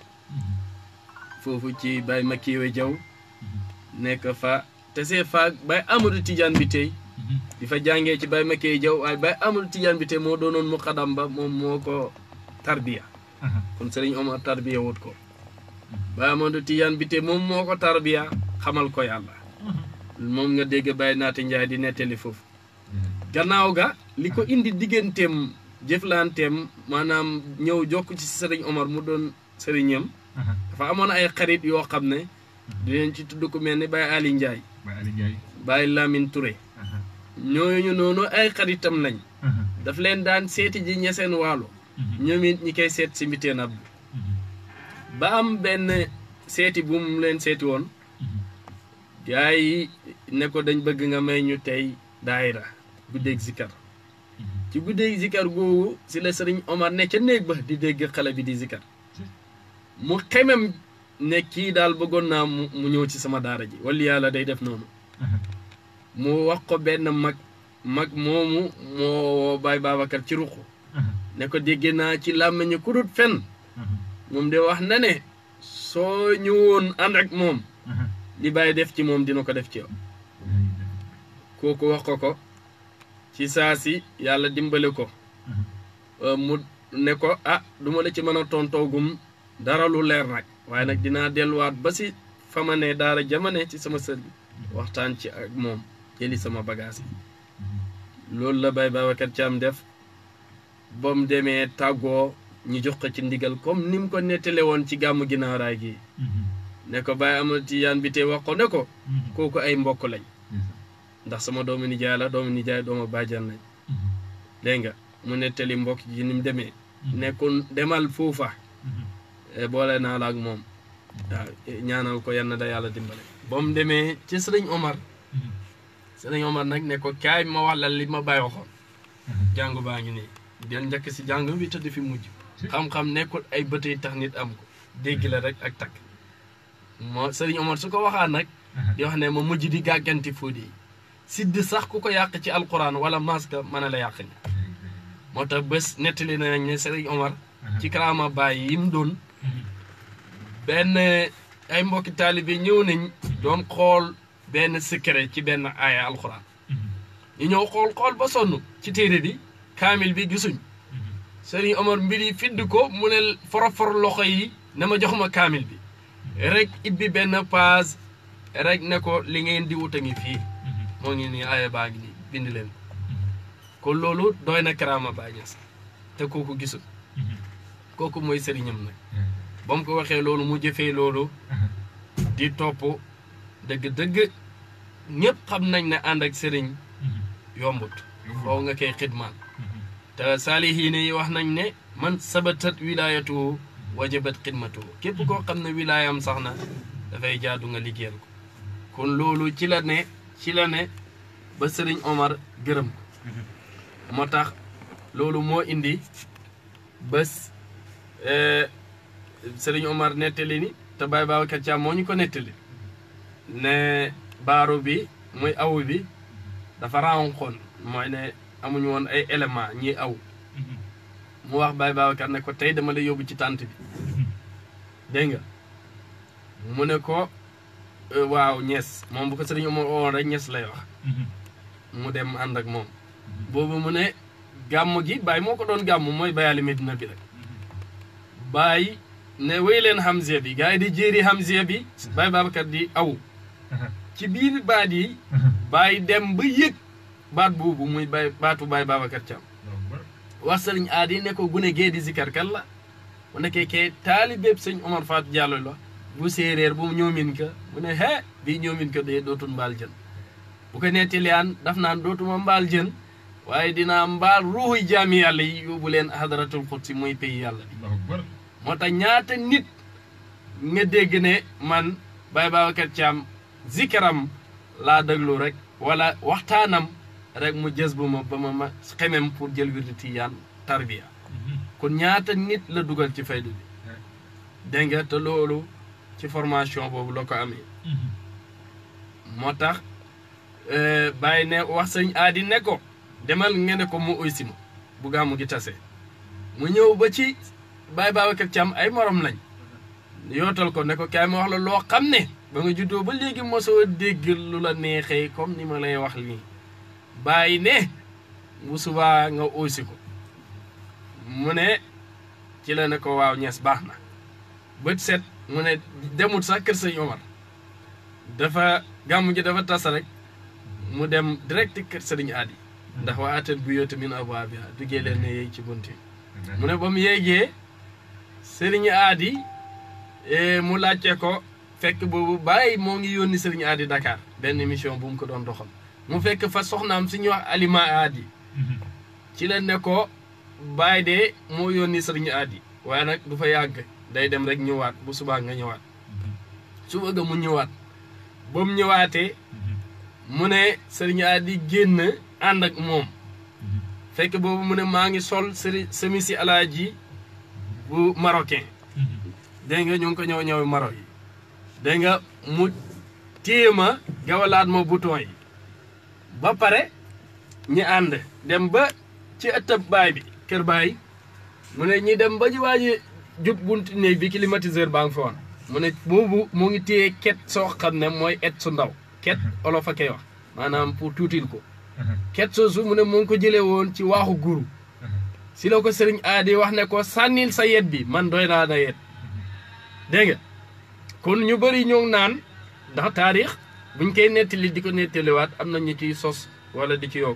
foofu ci Baye Makiwe Jaw nekk fa te see fa Baye Amadou Tidiane bi tey di fa jàngee ci Baye Makiwe Jaw waaye Baye Amadou Tidiane bi tey moo doonoon muqaddam ba moom moo ko tarbiya kon Serigne Omar tarbiya wut ko Baye Amadou Tidiane bi te moom moo ko tarbiya xamal ko yàlla moom nga dégg Baye Naati Njaay di nettali foofu gannaaw ga li ko indi digganteem jëflanteem maanaam ñëw jokk ci Serigne Omar mu doon sëriñam dafa amoon ay xarit yoo xam ne dinañ ci tudd ku mel ni Baye Ali Njaay Baye Lamine Touré ñooñu noonu ay xaritam lañ daf leen daan seeti ji ña seen waalo ñoom it ñi koy seet si mbiteen Abdou ba am benn seeti bu mu leen seeti woon gars yi ne ko dañ bëgg nga may ñu tey daayira guddeeg zikar ci guddeeg zikar googu si la sëriñ Omar ne ca néeg ba di dégg xale bi di zikar mu xemem ne kii daal bëggoon naa mu mu ñëw ci sama daara ji wala yàlla day def noonu mu wax ko benn mag mag moomu moo Baay Babacar ci ruq ne ko dégg naa ci làmmiñu ku dut fen moom de wax na ne soo ñëwoon ànd ak moom li bàyyi def ci moom dina ko def ci yow kooku wax ko ko ci saa si yàlla dimbale ko mu ne ko ah duma la ci mën a tontoogum dara lu leer nag waaye nag dinaa delluwaat ba si fa ma ne daara jamane ci sama sër bi waxtaan ci ak moom jëli sama bagage yi loolu la Baye Babacar Thiam def ba mu demee tàggoo ñu jox ko ci ndigal comme ni mu ko nettale woon ci gàmmu ginnaaw raay gi ne ko Baye Amadou Tidiane bi te wax ko ne ko kooku ay mbokk lañ ndax sama doomu nijaay la doomu nijaay doomu bàjjan lañ dégg nga mu nettali mbokk gi ni mu demee nekkul demal foofa boole naa la ak moom waaw ñaanal ko yann da yàlla dimbale ba mu demee ci sëriñ Omar sëriñ Omar nag ne ko kaay ma wax la li ma bàyyi waxoon jàngu baa ngi nii den njëkk si jàng bi tëdd fi mujj xam-xam nekkul ay bët yi tax nit am ko dégg la rek ak takk moo sëriñ Omar su ko waxaan nag di wax ne ma mujj di gàgganti fóodi yi sidd sax ku ko yàq ci alquran wala maska mën a la yàq ni moo tax bés nettali nañ ne sëriñ Omar ci karaama bàyyi yi mu doon benn ay mbokki taalibe ñëw nañ doon xool benn secret ci benn aaya alquran ñu ñëw xool xool ba sonn ci téere bi kaamil bi gisuñ sëriñ Omar mbir yi fidd ko mu ne forofor loxo yi na ma jox ma kaamil bi rek ibbi benn page rek ne ko li ngeen di wut a ngi fii moo ngi nii aaya baa ngi nii bind leen kon loolu doy na karaama Baay Ñas te kooku gisul kooku mooy sëriñam nag ba mu ko waxee loolu mu jëfee loolu di topp dëgg-dëgg ñëpp xam nañ ne ànd ak sëriñ yombut foo nga koy xidmaal te saalihiin yi wax nañ ne man sabatat wilaayatuhu wajabat xidmatuhu képp koo xam ne wilaayam sax na dafay jaadu nga liggéeyal ko kon loolu ci la ne ci la ne ba sëriñ Omar gërëm ko moo tax loolu moo indi bés sëriñ Omar nettali ni te Baye Babacar Thiam moo ñu ko nettali ne baaro bi muy aw bi dafa renxoon mooy ne amuñu woon ay élément ñi aw mu wax Baye Babacar ne ko tey dama la yóbbu ci tànt bi dégg nga mu ne ko waaw ñees moom bu ko sëriñ Omar woon rek ñees lay wax mu dem ànd ak moom boobu mu ne gàmm gi Baye moo ko doon gàmm mooy bayaali Medina bi rek Baye ne wéy leen Hamziya bi gars yi di jéeri Hamziya bi Baye Babacar di aw ci biir baat yi Baye dem ba yëg baat boobu muy bay baatu Baye Babacar Thiam wax sëriñ aadi ne ko gune gee di zikar kan la mu nekkee kee taalibeeb sëñ Omar Fatou Diallo la bu séeréer bu ñoomin ka mu ne hee bii ñoomin ka dee dootul mbaal jën bu ko nettiliyaan daf naan dootuma mbaal jën waaye dinaa mbaal ruuxuy jaami yàlla yi yóbbu leen hadratul xudsi muy pays yàlla bi moo tax ñaata nit nga dégg ne man Baye Babacar Thiam zikaram laa déglu rek wala waxtaanam rek mu jës bu ma ba ma ma xemem pour jël wirdu tiyaan tarbiya kon ñaata nit la dugal ci faydu bi dégg nga te loolu ci formation boobu la ko amee moo tax bàyyi ne wax sëñ aadi ne ko demal nga ne ko mu uy si ma bu gàmmu gi tase mu ñëw ba ci Baye Babacar Thiam ay morom lañ yootal ko ne ko kaay ma wax la loo xam ne ba nga juddoo ba léegi mosoo dégg lu la neexee comme ni ma lay wax nii bàyyi ne bu subaa nga uusi ko mu ne ci la ne ko waaw ñees baax na bët set mu ne demut sax kër sëñ Omar dafa gàmmu ji dafa tas rek mu dem direct kër sëriñ aadi ndax waa atel bu yoote min abwaabiha duggee leen ne yeeg ci bunti mu ne ba mu yéegee sëriñ aadi mu laajte ko fekk boobu bàyyi moo ngi yónni sëriñ aadi Dakar benn mission bu mu ko doon doxal mu fekk fa soxnaam suñuy wax alima aadi ci la ne ko bàyyi de moo yónni sëriñ aadi waaye nag du fa yàgg day dem rek ñëwaat bu subaa nga ñëwaat su bëgg mu ñëwaat ba mu ñëwaatee mu ne sëriñ aadi génn ànd ak moom fekk boobu mu ne maa ngi sol sëri semisi alaaji bu marocain dégg nga ñu ngi ko ñëw ñëw Maroc yi dégg nga mu téye ma gawalaat ma bouton yi ba pare ñi ànd dem ba ci ëttëb baay bi kër baay mu ne ñi dem ba ji waaji jub bunti néeg bi climatiseur baa ngi fa woon mu ne boobu mu ngi téye ket soo xam ne mooy et su ndaw ket olof a koy wax maanaam pour tuutil ko ket soosu mu ne mu ngi ko jëlee woon ci waaxu guru si la ko sëriñ aadi wax ne ko sànnil sa yet bi man doy naa na yet dégg nga kon ñu bëri ñoo naan ndax taarix buñ koy nettali di ko nettaliwaat am na ñu ciy sos wala di ci yokk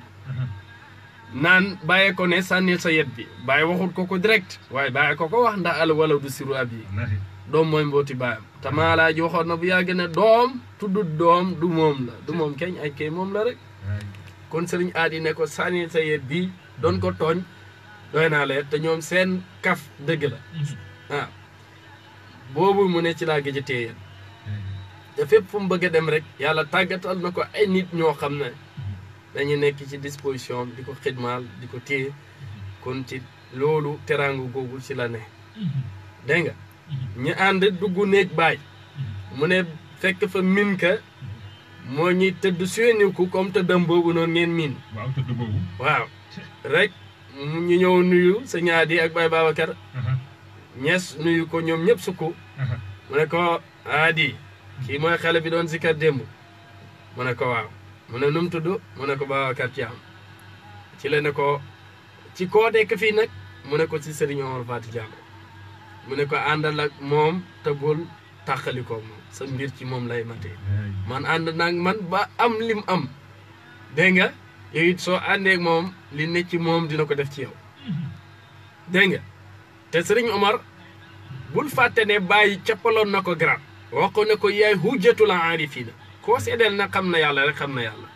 naan bàyyee ko ne sànnil sa yet bi bàyyi waxut ko ko direct waaye bàyyi ko ko wax ndax al wala du siru ab yi doom mooy mbooti baayam te maalaa ji waxoon na bu yàgg ne doom tuddut doom du moom la du moom keñ ay kay moom la rek kon sëriñ aadi ne ko sànnil sa yet bi doon ko tooñ doy naa la te ñoom seen kaf dëgg la waaw boobu mu ne ci laa gëj a téye te fépp fu mu bëgg a dem rek yàlla tàggatal na ko ay nit ñoo xam ne dañu nekk ci disposition di ko xidmaal di ko téye kon ci loolu teraangu googu ci la ne dégg nga ñu ànd dugg néeg baay mu ne fekk fa min ka moo ñuy tëdd sueniku comme tëddam boobu noonu ngeen miin waaw tëdd boobu waaw rek ñu ñëw nuyu sa ñaadi ak Baye Babacar ñees nuyu ko ñoom ñëpp sukku mu ne ko aadi kii mooy xale bi doon sikkat démb mu ne ko waaw mu ne nu mu tudd mu ne ko Babacar Thiam ci la ne ko ci koo dekk fii nag mu ne ko ci Serigne Omar Fati Thiam mu ne ko àndal ak moom te bul tàqalikoo moom sa mbir ci moom lay matee man ànd naag man ba am lim am dégg nga yow it soo àndeek moom li ne ci moom dina ko def ci yow dégg nga te sëriñ Omar bul fàtte ne bàyyi cappaloon na ko garab wax ko ne ko yaay hujjatul aarifiina koo seedeel na xam na yàlla rek xam na yàlla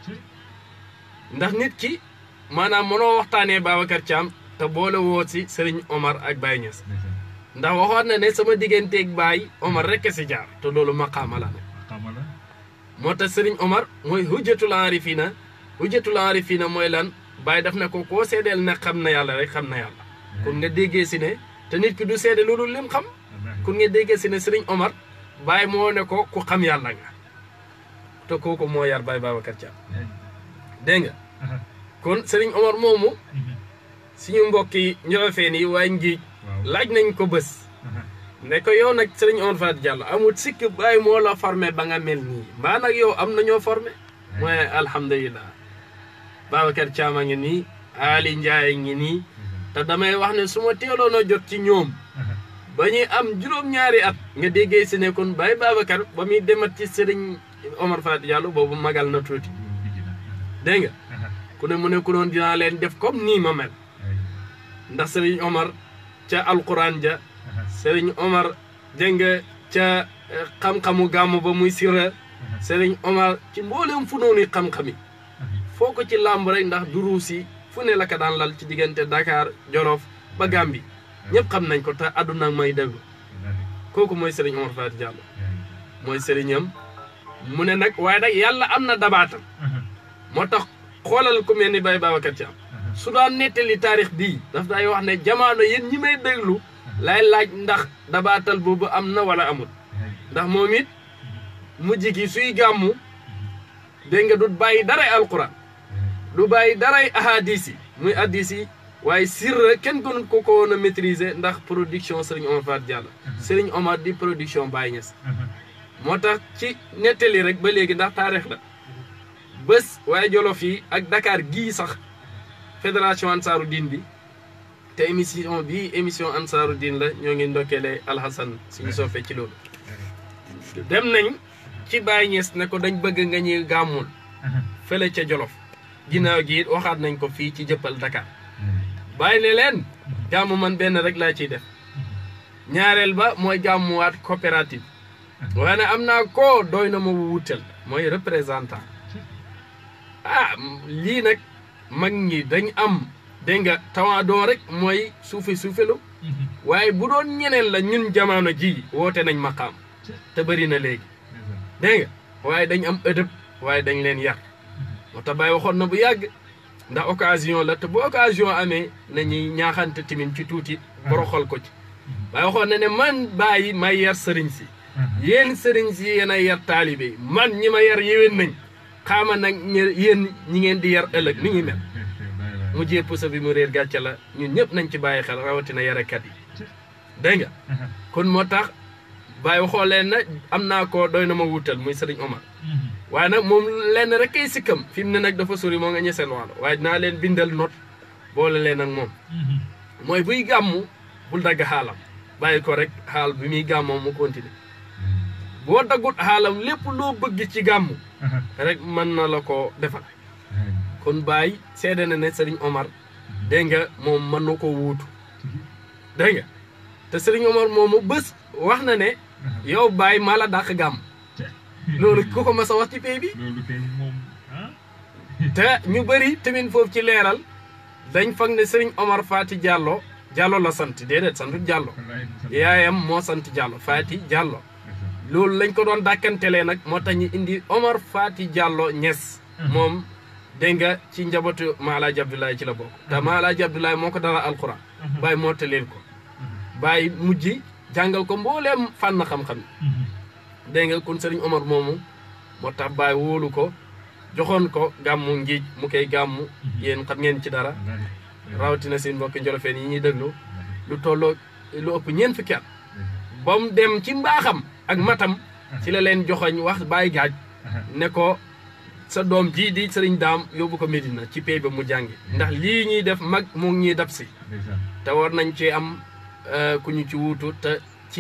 ndax nit ki maanaam mënoo waxtaanee Babacar Thiam te boole woo si sëriñ Omar ak Baye Niass ndax waxoon na ne sama digganteeg Baye Omar rek si jaar te loolu maqaama la ne moo tax sëriñ Omar mooy hujjatul aarifiina hujjatul aarifiina mooy lan Baye daf ne ko koo seedeel ne xam na yàlla rek xam na yàlla kon nga déggee si ne te nit ki du seede loolu lim xam kon nga déggee si ne sëriñ Omar Baye moo ne ko ku xam yàlla nga te kooku moo yar Baye Babacar Thiam dégg nga kon sëriñ Omar moomu suñu mbokk yi njolofeen yi waaye ngiij laaj nañ ko bés ne ko yow nag sëriñ Omar Faty Diallo amul sikk Baye moo la formé ba nga mel nii mbaa nag yow am na ñoo formé mooy alhamdulilah Babacar Thiam a ngi nii Ali Ndiaye ngi nii te damay wax ne su ma teeloon a jot ci ñoom ba ñuy am juróom-ñaari at nga déggee si ne kon Baye Babacar ba muy demat ci sëriñ Omar Faty Diallo boobu magal na tuuti dégg nga ku ne mu ne ku doon dinaa leen def comme nii ma mel ndax sëriñ Omar ca alquran ja sëriñ Omar dégg nga ca xam-xamu gàmmu ba muy sira sëriñ Omar ci mboolem fu noonu xam-xami foo ko ci làmb rek ndax duruus yi fu ne la ko daan lal ci diggante Dakar Jolof ba Gàmbi ñëpp xam nañ ko te àdduna may déglu kooku mooy sëriñ Omar Faty Diallo mooy sëriñam mu ne nag waaye nag yàlla am na dabaatam moo tax xoolal ku mel ni Baye Babacar Thiam su daan nettali taarix bii daf daay wax ne jamono yéen ñi may déglu lay laaj ndax dabaatal boobu am na wala amul ndax moom it mujj gi suy gàmmu dégg nga du bàyyi daray alquran du bàyyi daray ahadis yi muy addis yi waaye sirra kenn gënut ko ko woon a maîtriser ndax production Serigne Omar Faty Diallo Serigne Omar di production Baye Niass moo tax ci nettali rek ba léegi ndax taarix la bés waaye jolof yi ak Dakar gii sax fédération ansaaru diin bi te émission bii émission ansaaru diin la ñoo ngi ndokkeele alxasan suñu soofee ci loolu dem nañ ci Baye Niass ne ko dañ bëgg nga ñuy gàmmul fële ca jolof ginnaaw gi it waxaat nañ ko fii ci jëppal Dakar bàyyi ne leen gàmmu man benn rek laa ciy def ñaareel ba mooy gàmmuwaat coopérative waaye ne am naa ko doy na ma wutal mooy représentant ah lii nag mag ñi dañ am dégg nga tawaadoo rek mooy suufe suufelu waaye bu doon ñeneen la ñun jamono ji woote nañ maqaam te bëri na léegi dégg nga waaye dañ am ëdëb waaye dañ leen yar moo tax Baye waxoon na bu yàgg ndax occasion la te bu occasion amee nañuy ñaaxante timin ci tuuti boroxal ko ci Baye waxoon na ne man bàyyi may yar sëriñ si yéen sëriñ si yéen ay yar taalibe yi man ñi ma yar yéwén nañ xaama nag yéen ñi ngeen di yar ëllëg ni ngi mel mu jee pusa bi mu réer gàcce la ñun ñëpp nañ ci bàyyi xel rawatina yarekat yi dégg nga kon moo tax bàyyi waxoo leen na am naa ko doy na ma wutal muy sëriñ Omar waaye nag moom lenn rek kay sikkam fi mu ne nag dafa sori moo nga ñeseen waalo waaye dinaa leen bindal not boole leen ak moom mooy buy gàmmu bul dagg xaalam bàyyi ko rek xaal bi muy gàmmoo mu continuer boo daggut xaalam lépp loo bëgg ci gàmmu rek mën na la ko defal kon Baye seede na ne Serigne Omar dégg nga moom mën na ko wuutu dégg nga te Serigne Omar moomu bés wax na ne yow Baye maa la dàq gàmm loolu ku ko mas a wax ci pay bi te ñu bëri tamit foofu ci leeral dañ foog ne Serigne Omar Faty Diallo Diallo la sant déedéet santu Diallo yaayam moo sant Diallo Faty Diallo loolu lañ ko doon dàkkantelee nag moo tax ñu indi Omar Faty Diallo Niass moom dégg nga ci njabootu Maalaaji Abdoulaye ci la bokk te Maalaaji Abdoulaye moo ko dara alquran bàyyi moo leen ko bàyyi mujj jàngal ko mbooleem fànn xam-xam dégg nga kon Serigne Omar moomu moo tax bàyyi wóolu ko joxoon ko gàmmu ngiij mu koy gàmmu yéen xam ngeen ci dara rawatina seen mbokki njolofeen yi ñuy déglu lu tolloo lu ëpp ñeent fukki at ba mu dem ci mbaaxam ak matam ci la leen joxoñ wax bàyyi gaaj ne ko sa doom jii di sëriñ daam yóbbu ko Medina ci pay ba mu jàngi ndax lii ñuy def mag mu ngi ñuy dab si te war nañ ci am ku ñu ci wuutu te ci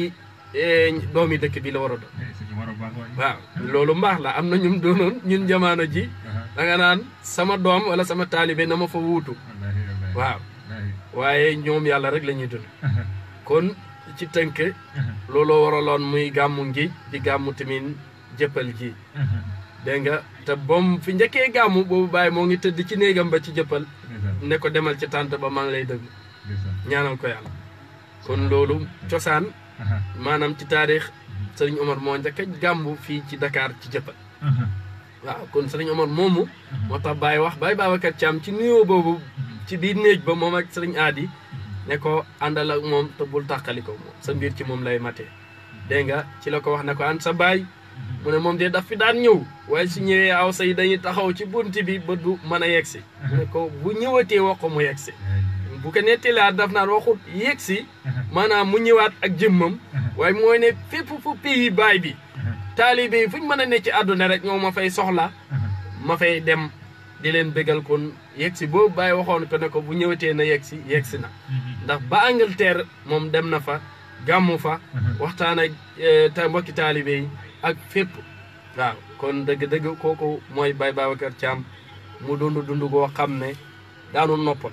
eh, doomi dëkk bi la war a doon Eh, sëñ Omar a baax waay. waaw loolu mbaax la am na ñum doonoon ñun jamono ji Aha. da nga naan sama doom wala sama taalibe na ma fa wuutu Wallaahi, wallaahi. waaw Wallaahi. waaye ñoom yàlla rek la ñuy dund Aha. kon ci tënk Aha. looloo waraloon muy gàmmu ngi di gàmmu tamit jëppal ji Aha. dégg nga te bom fi njëkkee gàmmu boobu bàyyi moo ngi tëdd ci néegam ba ci jëppal Ndeysaan, ne ko demal ci tànt ba maa ngi lay dëgg ndeysaan. ñaanal ko yàlla kon loolu cosaan Aha. maanaam ci taarix sëriñ Omar moo njëkk a gàmmu fii ci Dakar ci jëppal Aha. waaw kon sëriñ Omar moomu Aha. moo tax Baye wax Baye Babacar Thiam ci nuyoo boobu ci biir néeg ba moom ak sëriñ Aadi ne ko àndal ak moom te bul tàqali ko moom sa mbir ci moom lay matee dégg nga ci la ko wax ne ko an sa baay mu ne moom de daf fi daan ñëw waaye su ñëwee aw say dañuy taxaw ci bunt bi ba du mën a yegsi mu ne ko bu ñëwatee wax ko mu yegsi bu ko nettilaat daf naan waxut yegsi maanaam mu ñëwaat ak jëmmam waaye mooy ne fépp fu pays baay bi taalibe yi fu ñu mën a ne ci àdduna rek ñoo ma fay soxla ma fay dem di leen bégal kon yegsi boobu bàyyi waxoon ko ne ko bu ñëwatee na yegsi yegsi na ndax ba Angleterre moom dem na fa gàmmu fa waxtaan ak eh, ta mbokki taalibe yi ak fépp waaw kon dëgg-dëgg kooku mooy Baye Babacar Thiam mu dund dund goo xam ne daanu noppalu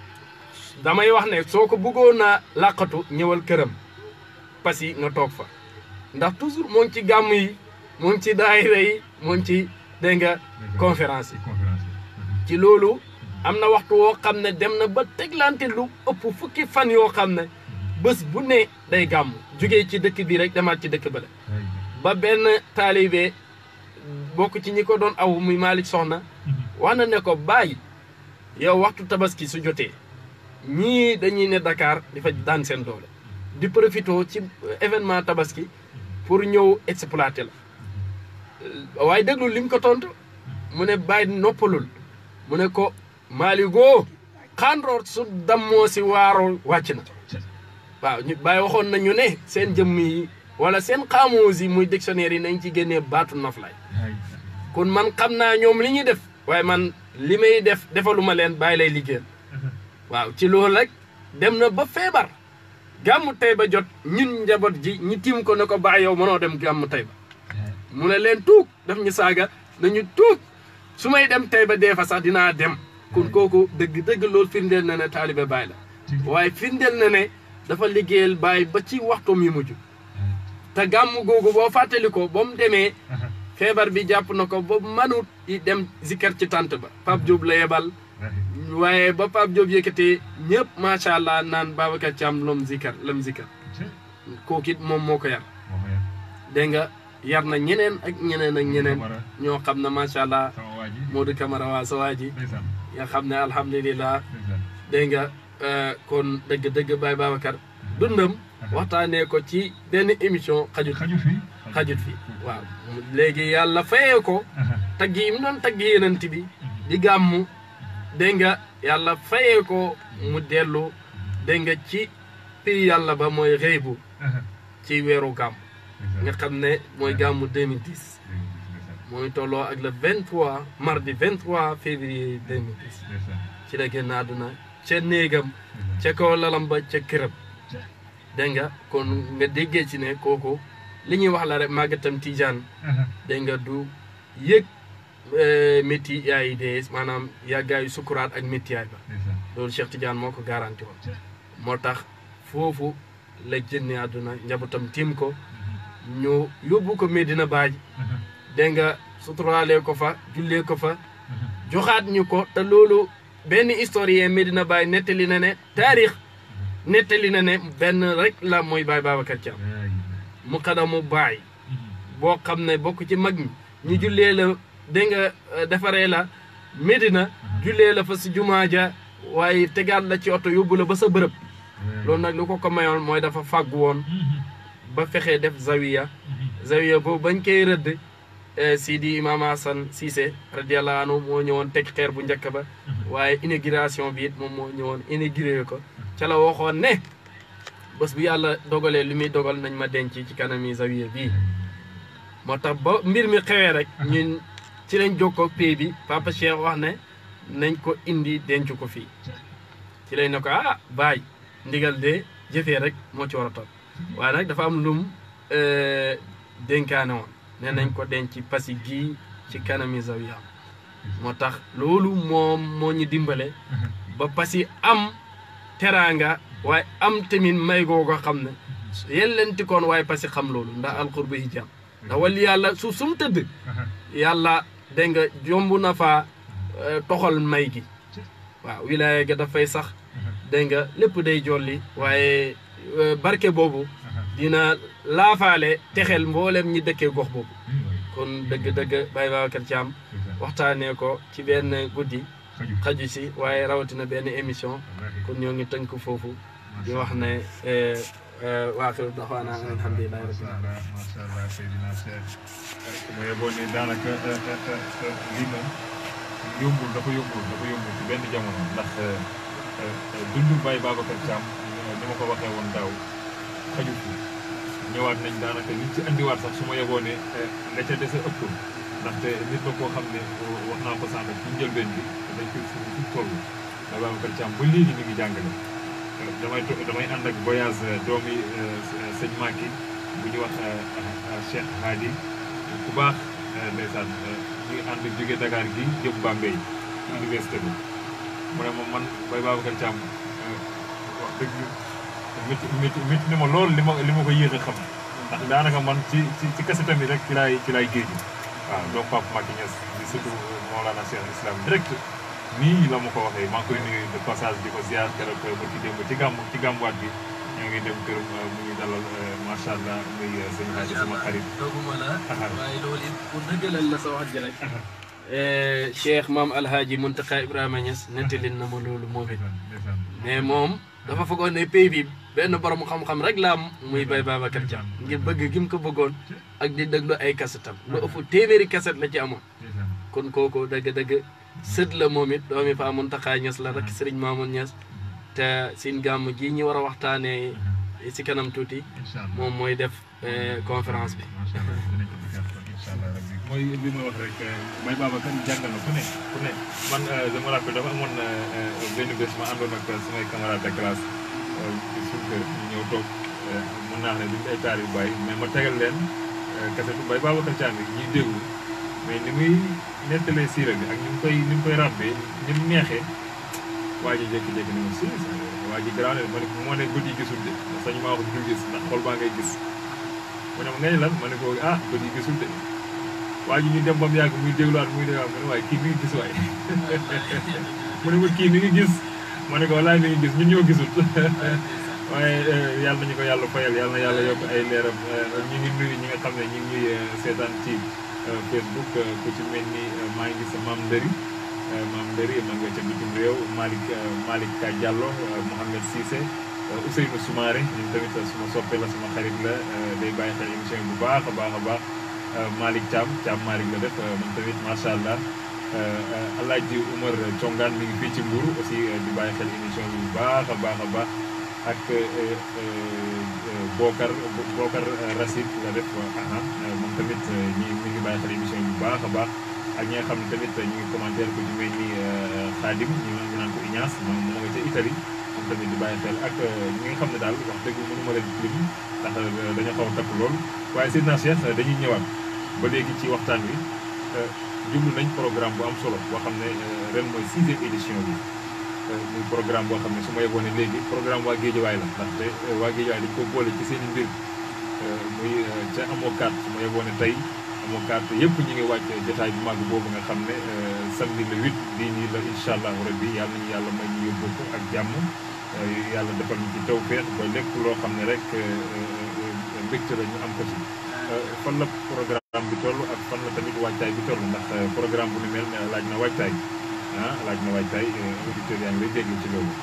damay wax ne soo ko bëggoon a làqatu ñëwal këram parce que nga toog fa ndax toujours moo ngi ci gàmm yi moo ngi ci daayira yi moo ngi ci dégg nga conférence yi conférence yi. ci loolu am na waxtu woo xam ne dem na ba teglante lu ëpp fukki fan yoo xam ne bés bu ne day gàmm jugee ci dëkk bi rek demaat ci dëkk ba la ba benn taalibe bokk ci ñi ko doon aw muy Malick Soxna wax na ne ko bàyyi yow waxtu tabaski su jotee ñii dañuy ne Dakar di fa daan seen doole di profité ci événement tabaski pour ñëw exploiter la waaye déglu lim ko tontu mu ne bàyyi noppalul mu ne ko maaligoo xandoor su dammoo si waaroo wàcc na waaw ñu bàyyi waxoon nañu ne seen jëmm yi wala seen xaamoos yi muy dictionnaire yi nañ ci génnee baatu noflaay kon man xam naa ñoom li ñuy def waaye man li may def defaluma leen bàyyi lay liggéeyal waaw ci loolu rek dem na ba feebar gàmmu tey ba jot ñun njaboot ji ñu tiim ko ne ko bàyyi yow mënoo dem gàmmu tey ba mu ne leen tuug daf ñu saaga nañu tuug su may dem tey ba dee fa sax dinaa dem kon kooku dëgg dëgg loolu firndeel na ne taalibe Baay la waaye firndeel na ne dafa liggéeyal Baay ba ci waxtoom yu mujj te gàmmu googu boo fàttali ko ba mu demee feebar bi jàpp na ko ba manut i dem zikkar ci tànt ba Pape Diop la yebal waaye ba Pape Diop yëkkatee ñëpp macha allah naan Babacar Thiam lom zikkar lam zikkar kooku it moom moo ko yar dégg nga yar na ñeneen ak ñeneen ak ñeneen ñoo xam ne macha allah sama waa ji Modou Camara waa sa waa ji ndeysaan nga xam ne alhamdulilah ndeysaan dégg nga kon dëgg-dëgg Baye Babacar dundam waxtaanee ko ci benn émission xajut xaju fi xajut fi waaw léegi yàlla fayee ko tagg yi mu doon tagg yenant bi di gàmmu dégg nga yàlla fayee ko mu dellu dégg nga ci pii yàlla ba mooy xëy bu ci weeru gàmm nga xam ne mooy gàmmu 2010 mooy tolloo ak le 23 mardi 23 février 2010 ci la génn àdduna ca néegam ca kaw lalam ba ca këram dégg nga kon nga déggee ci ne kooku li ñuy wax la rek màggatam tijaan dégg nga du yëg métti yaay dee maanaam yàggaayu sukuraat ak méttiyaay ba loolu Cheikh Tidiane moo ko garanti woon moo tax foofu la génne àdduna njabootam tiim ko ñu yóbbu ko Medina Baaj dégg nga suturaalee ko fa jullee ko fa joxaat ñu ko te loolu benn historien Medina Baaj nettali na ne taarix nettali na ne benn rek la mooy Baay Babacar Thiam mu xadamu baay boo xam ne bokk ci mag ñi ñu jullee la dégg nga defaree la Medina jullee la fa si jumaa ja waaye tegaat la ci oto yóbbu la ba sa bërëb loolu nag lu ko ko mayoon mooy dafa fàggu woon ba fexee def zawiya zawiya boobu bañ koy rëdd Sidi Imam Hassan Cissé radiallahu anhu moo ñëwoon teg xeer bu njëkk ba waaye inauguration bi it moom moo ñëwoon inauguré ko ca la waxoon ne bés bu yàlla dogalee li muy dogal nañ ma denc ci kanami zawiya bii moo tax ba mbir mi xewee rek ñun ci lañ jokkoo pay bi papa Cheikh wax ne nañ ko indi denc ko fii ci lañ ne ko ah baay ndigal de jëfee rek moo ci war a topp waaye nag dafa am lum dénkaane woon ne nañ ko denc ci pasi gii ci kanami zawiya moo tax loolu moom moo ñu dimbale ba pasi am teraanga waaye am tamit may googu xam ne yellanti koon waaye pasi xam loolu ndax alxurba hijab ndax wali yàlla suuf su mu tëdd yàlla dégg nga jomb na faa toxal may gi waaw wilaaya ga dafay sax dégg nga lépp day jolli waaye barke boobu dina laafaale texel mboolem ñi dëkkee gox boobu kon dëgg-dëgg Baye Babacar Thiam waxtaanee ko ci benn guddi xaju si waaye rawatina benn émission kon ñoo ngi tënk foofu di wax ne waaxiru daxwaana alhamdulilahi rabbil alamin macha allah Seydina Cheikh ma yeboo ne daanaka lii moom yombul dafa yombul dafa yombul ci benn jamono ndax dundu Baye Babacar Thiam ni ma ko waxee woon daaw xaju fi ñëwaat nañ daanaka liñ ci andiwaat sax su ma yeboo ne la ca dese ëpp ndaxte nit la koo xam ne wax naa ko sànq ci njëlbeen bi dañ koy fu fu toll Baye Babacar Thiam ba léegi mi ngi jàngale damay to damay ànd ak voyage doomi sëñ Maki bu ñuy wax Cheikh Hadi ku baax ndeysaan ñuy ànd jóge Dakar gi jëm Bambey université bi mu ne ma man Baye Babacar Thiam wax dëgg métti métti métti ni ma loolu li ma li ma ko yéex a xam ndax daanaka man ci ci ci kasetam bi rek ci laay ci laay géej waaw donc Pape Maki Niass di surtout Mawlana Cheikh Islam direct nii la ma ko waxee maa ngi koy nuyu de passage di ko ziar keroog ba ci démb ci gàmm ci gàmmuwaat bi ñoo ngi dem këram mu ngi dalal macha allah muy sëñ Hadji sama xarit. dooguma la waaye loolu it pour dëggalal la sa wax ji rek cheikh maam alhaaji Muntaqa Ibrahima Niass nettali na ma loolu moom it mais moom dafa foogoon ne pays bi benn borom xam-xam rek la am muy Baye Babacar Thiam ngir bëgg gi mu ko bëggoon ak di déglu ay kasetam lu ëpp téeméeri kaset la ci amoon kon kooku dëgg-dëgg sët la moom it doomi fa Muntaqa Niass la rek Serigne Mamoun Niass te sin gàmm ji ñu war a waxtaanee si kanam tuuti moom mooy def conférence bi. mooy li ma wax rek Baye Babacar jàngal na ku ne ku ne man dama rappel dafa amoon benn bés ma àndoon ak samay camarades de classe ci suñu kër ñu ñëw toog mun naa xam ne duñ ay taar yu bàyyi mais ma tegal leen kasetu Baye Babacar Thiam bi ñuy déglu mais ni muy nettalee siira bi ak ni mu koy ni mu koy ràbbee ni mu neexee waa ji jékki-jékki ni ma si waa ji garaaw ne ma ne moo ne bët yi gisul de sañu maa wax dul gis ndax xol baa ngay gis mu ne ma ngay lan ma ne ko ah bët yi gisul de waa ji ñu dem ba mu yàgg muy dégluwaat muy dégluwaat mu ne waaye kii mi ngi gis waaye mu ne ma kii mi ngi gis ma ne ko walaay mi ngi gis ñun ñoo gisul waaye yàlla nañu ko yàlla fayal yàlla na yàlla yokk ay leeram ñu ngi nuyu ñi nga xam ne ñu ngi ñuy seetaan ci Facebook ku ci mel ni maa ngi gis maam Ndëri maam Ndëri ma nga ca bitim réew Malick Malick Ka Diallo Mouhamed Cissé Ousseynou Soumaré ñun tamit suma soppe la suma xarit la day bàyyi xel émission bu baax a baax a baax Malick Thiam Thiam Malick la def moom tamit macha allah Alaaji Oumar Congaan mi ngi fii ci Mbour aussi di bàyyi xel émission bi bu baax a baax a baax ak Bokar Bokar Racine la def aha moom tamit ñi mi ngi bàyyi xel émission bi bu baax a baax ak ñi nga xam ne tamit ñu ngi commentaire ko ci mel ni Khadim ñu ngi naan ko Ignace moom moo nga ca Italie moom tamit di bàyyi xel ak ñi nga xam ne daal wax dëgg mënu ma leen lim ndax dañoo xaw a takk lool waaye Seydina Cheikh dañuy ñëwaat ba léegi ci waxtaan wi jublu nañ programme bu am solo boo xam ne ren mooy sixième édition bi muy programme boo xam ne su ma yeboone léegi programme waa Géejawaay la ndaxte waa Géejawaay dañ ko boole ci seen i mbir muy ca amoo carte su ma yeboone tey amoo carte yëpp ñu ngi wàcc jotaay bu màgg boobu nga xam ne samedi le huit bii nii la incha allahu rabbi yàlla nañu yàlla may ñu yóbbu ko ak jàmm yàlla defal ñu ci tawfeex ba lépp loo xam ne rek mbégte la ñu am ko ci fan la programme bi toll ak fan la tamit waajtaay bi toll ndax programme bu ni mel laaj na waajtaay ah laaj na waajtaay auditeurs yaa ngi lay déglu ci loolu.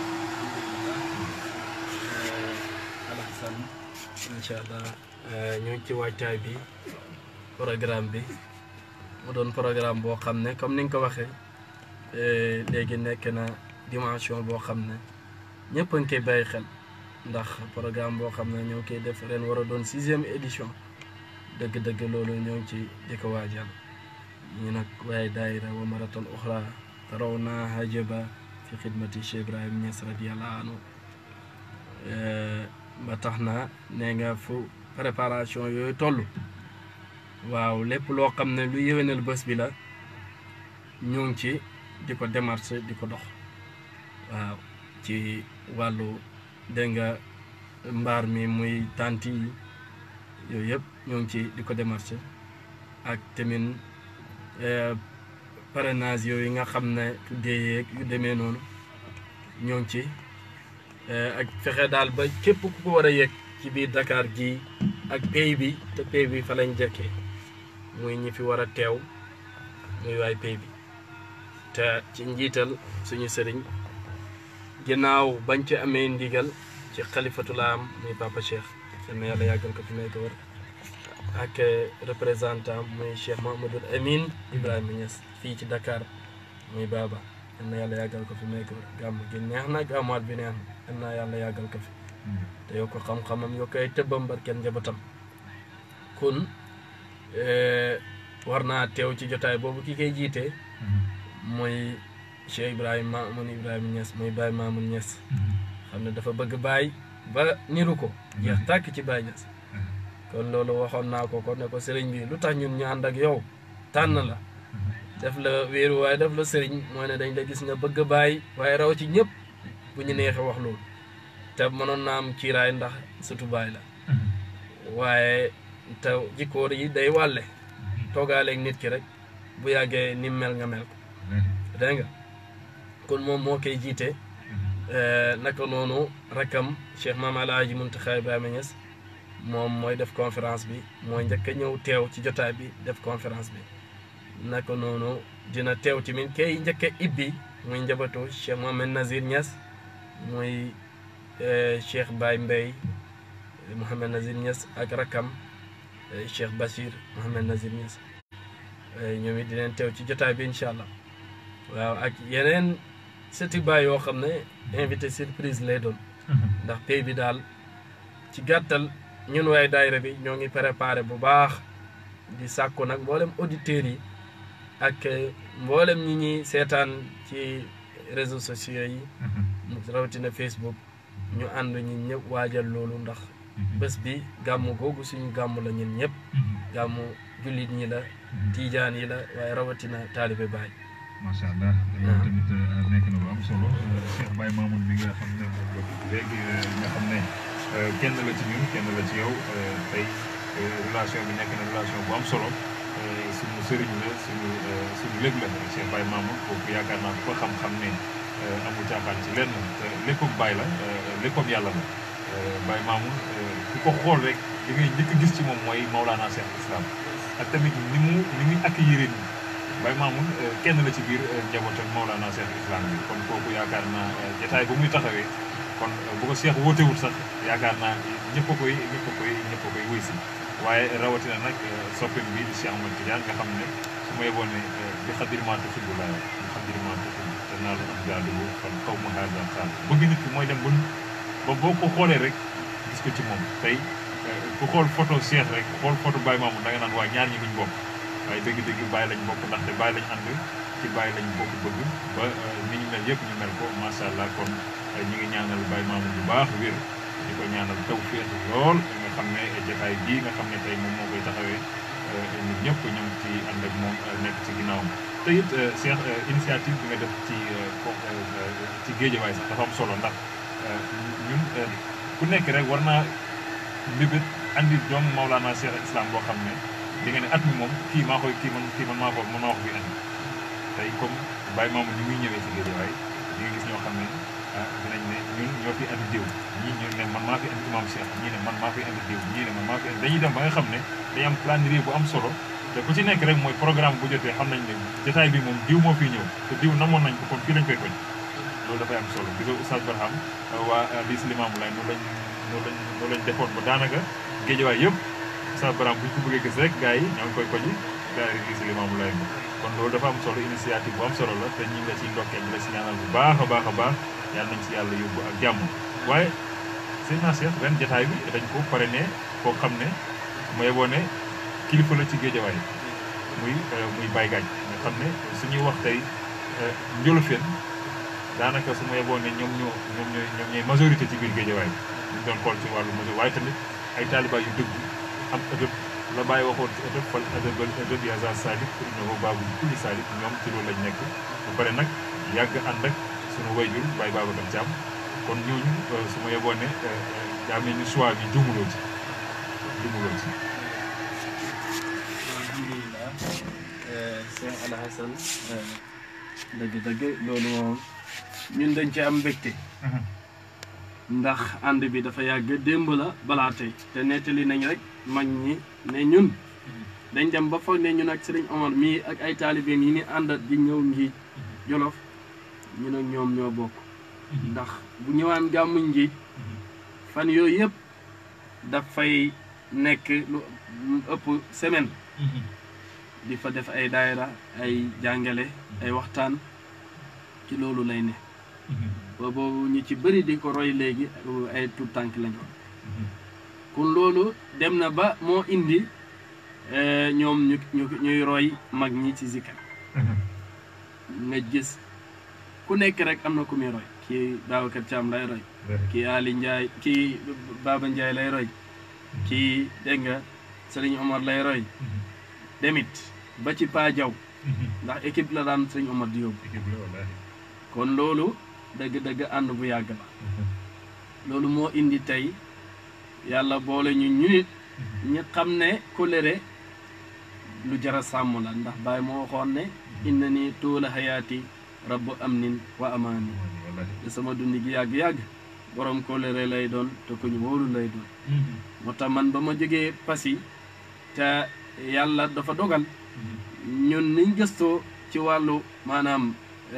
Alassane incha allah ñu ngi ci waajtaay bi programme bi mu doon programme boo xam ne comme ni nga ko waxee léegi nekk na dimension boo xam ne ñëpp a ngi koy bàyyi xel ndax programme boo xam ne ñoo ngi koy def ren war a doon sixième édition dëgg-dëgg loolu ñoo ngi ci di ko waajal ñu nag waaye daayira wa maraton uxra taraw naa hajaba fi xidmati Cheikh Ibrahim Niass radiyallahu anhu ba tax na nee nga fu préparation yooyu toll waaw lépp loo xam ne lu yéwénal bés bi la ñu ngi ci di ko démarché di ko dox waaw ci wàllu dégg nga mbaar mi muy tanti yi yooyu yëpp ñoo ngi ci di ko démarché ak tamit parrainage yooyu nga xam ne tuddee yeeg yu demee noonu ñoo ngi ci ak fexe daal ba képp ku ko war a yëg ci biir Dakar gii ak pays bi te pays bi fa lañ jëkkee muy ñi fi war a teew muy waay pays bi te ci njiital suñu sëriñ ginnaaw bañ ci amee ndigal ci xalifatul am muy papa Cheikh seen yàlla yàggal ko fi may ko war ak représentant muy Cheikh Mahamadul Amin Ibrahima Niass fii ci Dakar muy baaba yal na yàlla yàggal ko fi may ko war gàmm gi neex na gàmmaat bi neex na yal na yàlla yàggal ko fi te yokk xam-xamam yokk ay tëbbam barkeen njabootam kon war naa teew ci jotaay boobu ki koy jiite mooy Cheikh Ibrahima Mamoun Ibrahima Niass muy Baye Mamoun Niass xam ne dafa bëgg Baye ba niru ko jeex tàkk ci Baye Niass kon loolu waxoon naa ko ko ne ko sëriñ bi lu tax ñun ñu ànd ak yow tànn la def la wéeru waaye def la sëriñ mooy ne dañ la gis nga bëgg Baye waaye raw ci ñëpp bu ñu neexee wax loolu te mënoon naa am kiiraay ndax surtout Baye la waaye te jikkoor yi day wàlle toogaaleeg nit ki rek bu yàggee ni mel nga mel ko dégg nga kon moom moo koy jiite naka noonu rakam Cheikh Maam Alaaji Muntaxa Ibrahima Niass moom mooy def conférence bi mooy njëkk a ñëw teew ci jotaay bi def conférence bi naka noonu dina teew tamit kay njëkk a ibbi muy njabootu Cheikh Mohamed Nazir Niass muy Cheikh Baye Mbay Mohamed Nazir Niass ak rakam Cheikh Bachir Mohamed Nazir Niass ñoom it dinañ teew ci jotaay bi incha allah waaw ak yeneen seti baay yoo xam ne invité surprise lay doon ndax pays bi daal ci gàttal ñun waaye daayira bi ñoo ngi préparé bu baax di sàkku nag mboolem auditeurs yi ak mboolem ñi ñuy seetaan ci réseaux sociaux yi rawatina Facebook ñu ànd ñi ñëpp waajal loolu ndax bés bi gàmmu googu suñu gàmmu la ñun ñëpp gàmmu jullit ñi la tiijaan yi la waaye rawatina taalibe baay macha allah loolu tamit nekk na lu am solo Cheikh Baye Mamoun bi nga xam ne moom la léegi nga xam ne kenn la ci ñun kenn la ci yow tey relation bi nekk na relation bu am solo suñu sëriñ la suñu suñu léeg la Cheikh Baye Mamoun kooku yaakaar naa ko xam-xam ne amul caaxaan ci lenn te léppam Baye la léppam yàlla la Baye Mamoun ku ko xool rek li ngay njëkk gis ci moom mooy Maulana Cheikh Islam ak tamit ni mu ni muy accueillir nii Baye Mamoun kenn la ci biir njaboot ak Maulana Cheikh Islam bi kon kooku yaakaar naa jotaay bu muy taxawee kon bu ko Cheikh wootewul sax yaakaar naa ñëpp a koy ñëpp a koy ñëpp a koy wuy si waaye rawatina nag soppin bi di Cheikh Ahmad Tidiane nga xam ne su ma yeboon ne bi xadiriment tudd laa bi xadiriment tudd te naa la am jaadu kon xaw ma haada xaal bëgg nit ki mooy dem ba ba boo ko xoolee rek gis ko ci moom tey ku xool photo Cheikh rek xool photo Baye Mamoun da nga naan waa ñaar ñi duñ bokk waaye dëgg-dëgg bàyyi lañ bokk ndaxte bàyyi lañ ànd ci bàyyi lañ bokk bëgg ba ni ñu mel yëpp ñu mel ko macha allah kon ñu ngi ñaanal Baye Mamoun bu baax wér di ko ñaanal taw féex lool nga xam ne jotaay bii nga xam ne tey moom moo koy taxawee ñun ñëpp ñu ngi ci ànd ak moom nekk ci ginnaawam. te it Cheikh initiative bi nga def ci ci géejawaay sax dafa am solo ndax ñun ku nekk rek war naa mbibét andi doom Maulana Cheikh Islam boo xam ne. di nga ne at mi moom kii maa koy kii man kii man maa ko man maa ko fi andi tey comme Baye Mamoun ni muy ñëwee ci Guédiawaye di nga gis ñoo xam ne ah dinañ ne ñun ñoo fi andi diw ñii ñu ne man maa fi andi imam Cheikh ñii ne man maa fi andi diw ñii ne man maa fi andi dañuy dem ba nga xam ne dañuy am calendrier bu am solo te ku ci nekk rek mooy programme bu jotee xam nañ ne jotaay bi moom diw moo fiy ñëw te diw namoon nañ ko kon fii lañ koy koñ loolu dafay am solo di ko Oustaz Barham waa liis limaamu lay noonu lañ noonu lañ noonu lañ defoon ba daanaka Guédiawaye yëpp Oustaz Barham bu ñu ko bëggee gis rek gars yi ñoo ngi koy koji gars yi liis limaamu lay kon loolu dafa am solo initiative bu am solo la te ñi nga ciy ndokkeel di la si ñaanal bu baax a baax a baax yàlla nañ si yàlla yóbbu ak jàmm waaye sëñ naa Cheikh ren jotaay bi dañ ko parrainé koo xam ne mooy wone kilifa la ci Guédiawaye muy muy Baye Gaaj nga xam ne suñuy wax tey Njolofeen daanaka su ma yeboo ne ñoom ñoo ñoom ñooy ñoom ñooy majorité ci biir Guédiawaye ñu doon xool ci wàllu majorité waaye tamit ay taaliba yu dëgg am ëdëb la bàyyi waxoon ci ëdëb fal ëdëbal ëdëb yaa za salik innahu baabul kulli salik ñoom ci loolu lañ nekk ba pare nag yàgg ànd ak sunu wayjur Baye Babacar Thiam kon ñooñu su ma yeboon ne daa mel ni choix bi jumuloo ci jumuloo ci alhamdulilah Cheikh Al Hassan dëgg-dëgg loolu moom ñun dañ ci am mbégte ndax ànd bi dafa yàgg démb la balaa tey te nettali nañ rek mag ñi ne ñun dañ dem ba foog ne ñun ak Sëriñ Omar mii ak ay taalibeem yi ni àndat di ñëw ngi Jolof ñu ne ñoom ñoo bokk ndax bu ñëwaan gàmmu njiit fan yooyu yëpp dafay nekk lu ëpp semaine di fa def ay daayira ay jàngale ay waxtaan ci loolu lay ne boobu ñu ci bëri di ko roy léegi ay tout tànk lañu kon loolu dem na ba moo indi ñoom ñu ñu ñuy roy mag ñi ci zikar nga gis ku nekk rek am na ku muy roy kii Babacar Thiam lay roy kii Ali Ndiaye kii Baba Ndiaye lay roy kii dégg nga Sëriñ Omar lay roy demit ba ci Pa Jaw ndax équipe la daan Sëriñ Omar di yóbbu kon loolu dëgg-dëgg ànd bu yàgg la loolu moo indi tey yàlla boole ñu ñu nit ñi xam ne kóllëre lu jara sàmm la ndax Baay moo waxoon ne inna ni tuula hayaati rabbu amnin wa amaani te sama dundi gi yàgg-yàgg borom kóllëre lay doon te ku ñu wóolu lay doon moo tax man ba ma jógee Passy te yàlla dafa dogal ñun niñ gëstoo ci wàllu maanaam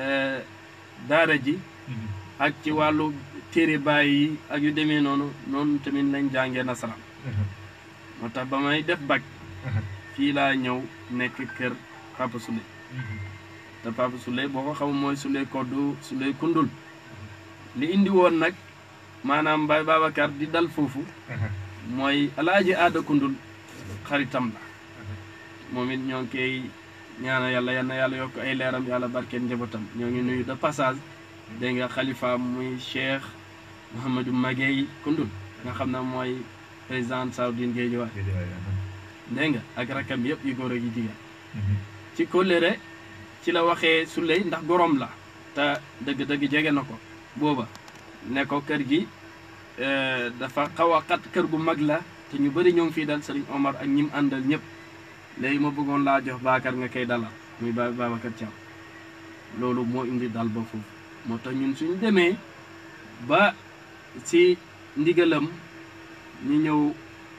daara ji ak ci wàllu téere baay yi ak yu demee noonu noonu tamit lañ jàngee nasaraan moo tax ba may def bac fii laa ñëw nekk kër Papa Souley te Papa Souley boo ko xam mooy Souley koddu Souley kundul li indi woon nag maanaam Baay Babacar di dal foofu mooy alaaji aada kundul xaritam la moom it ñoo ngi koy ñaana yàlla yal na yàlla yokk ay leeram yàlla barkeen njabootam ñoo ngi nuyu de passage dégg nga xalifa muy Cheikh Mouhamadou Maguey kundul nga xam ne mooy président Saoudine Guédiawaye dégg nga ak rakam yëpp yu góor ak yu jigéen ci kóllëre ci la waxee Souley ndax gorom la te dëgg-dëgg jege na ko booba ne ko kër gi dafa xaw a xat kër gu mag la te ñu bëri ñoo ngi fii dal Serigne Omar ak ñim àndal ñëpp léegi ma bëggoon laa jox Bakar nga koy dalal muy ba Babacar Thiam loolu moo indi dal ba foofu moo tax ñun suñ demee ba si ndigalam ñu ñëw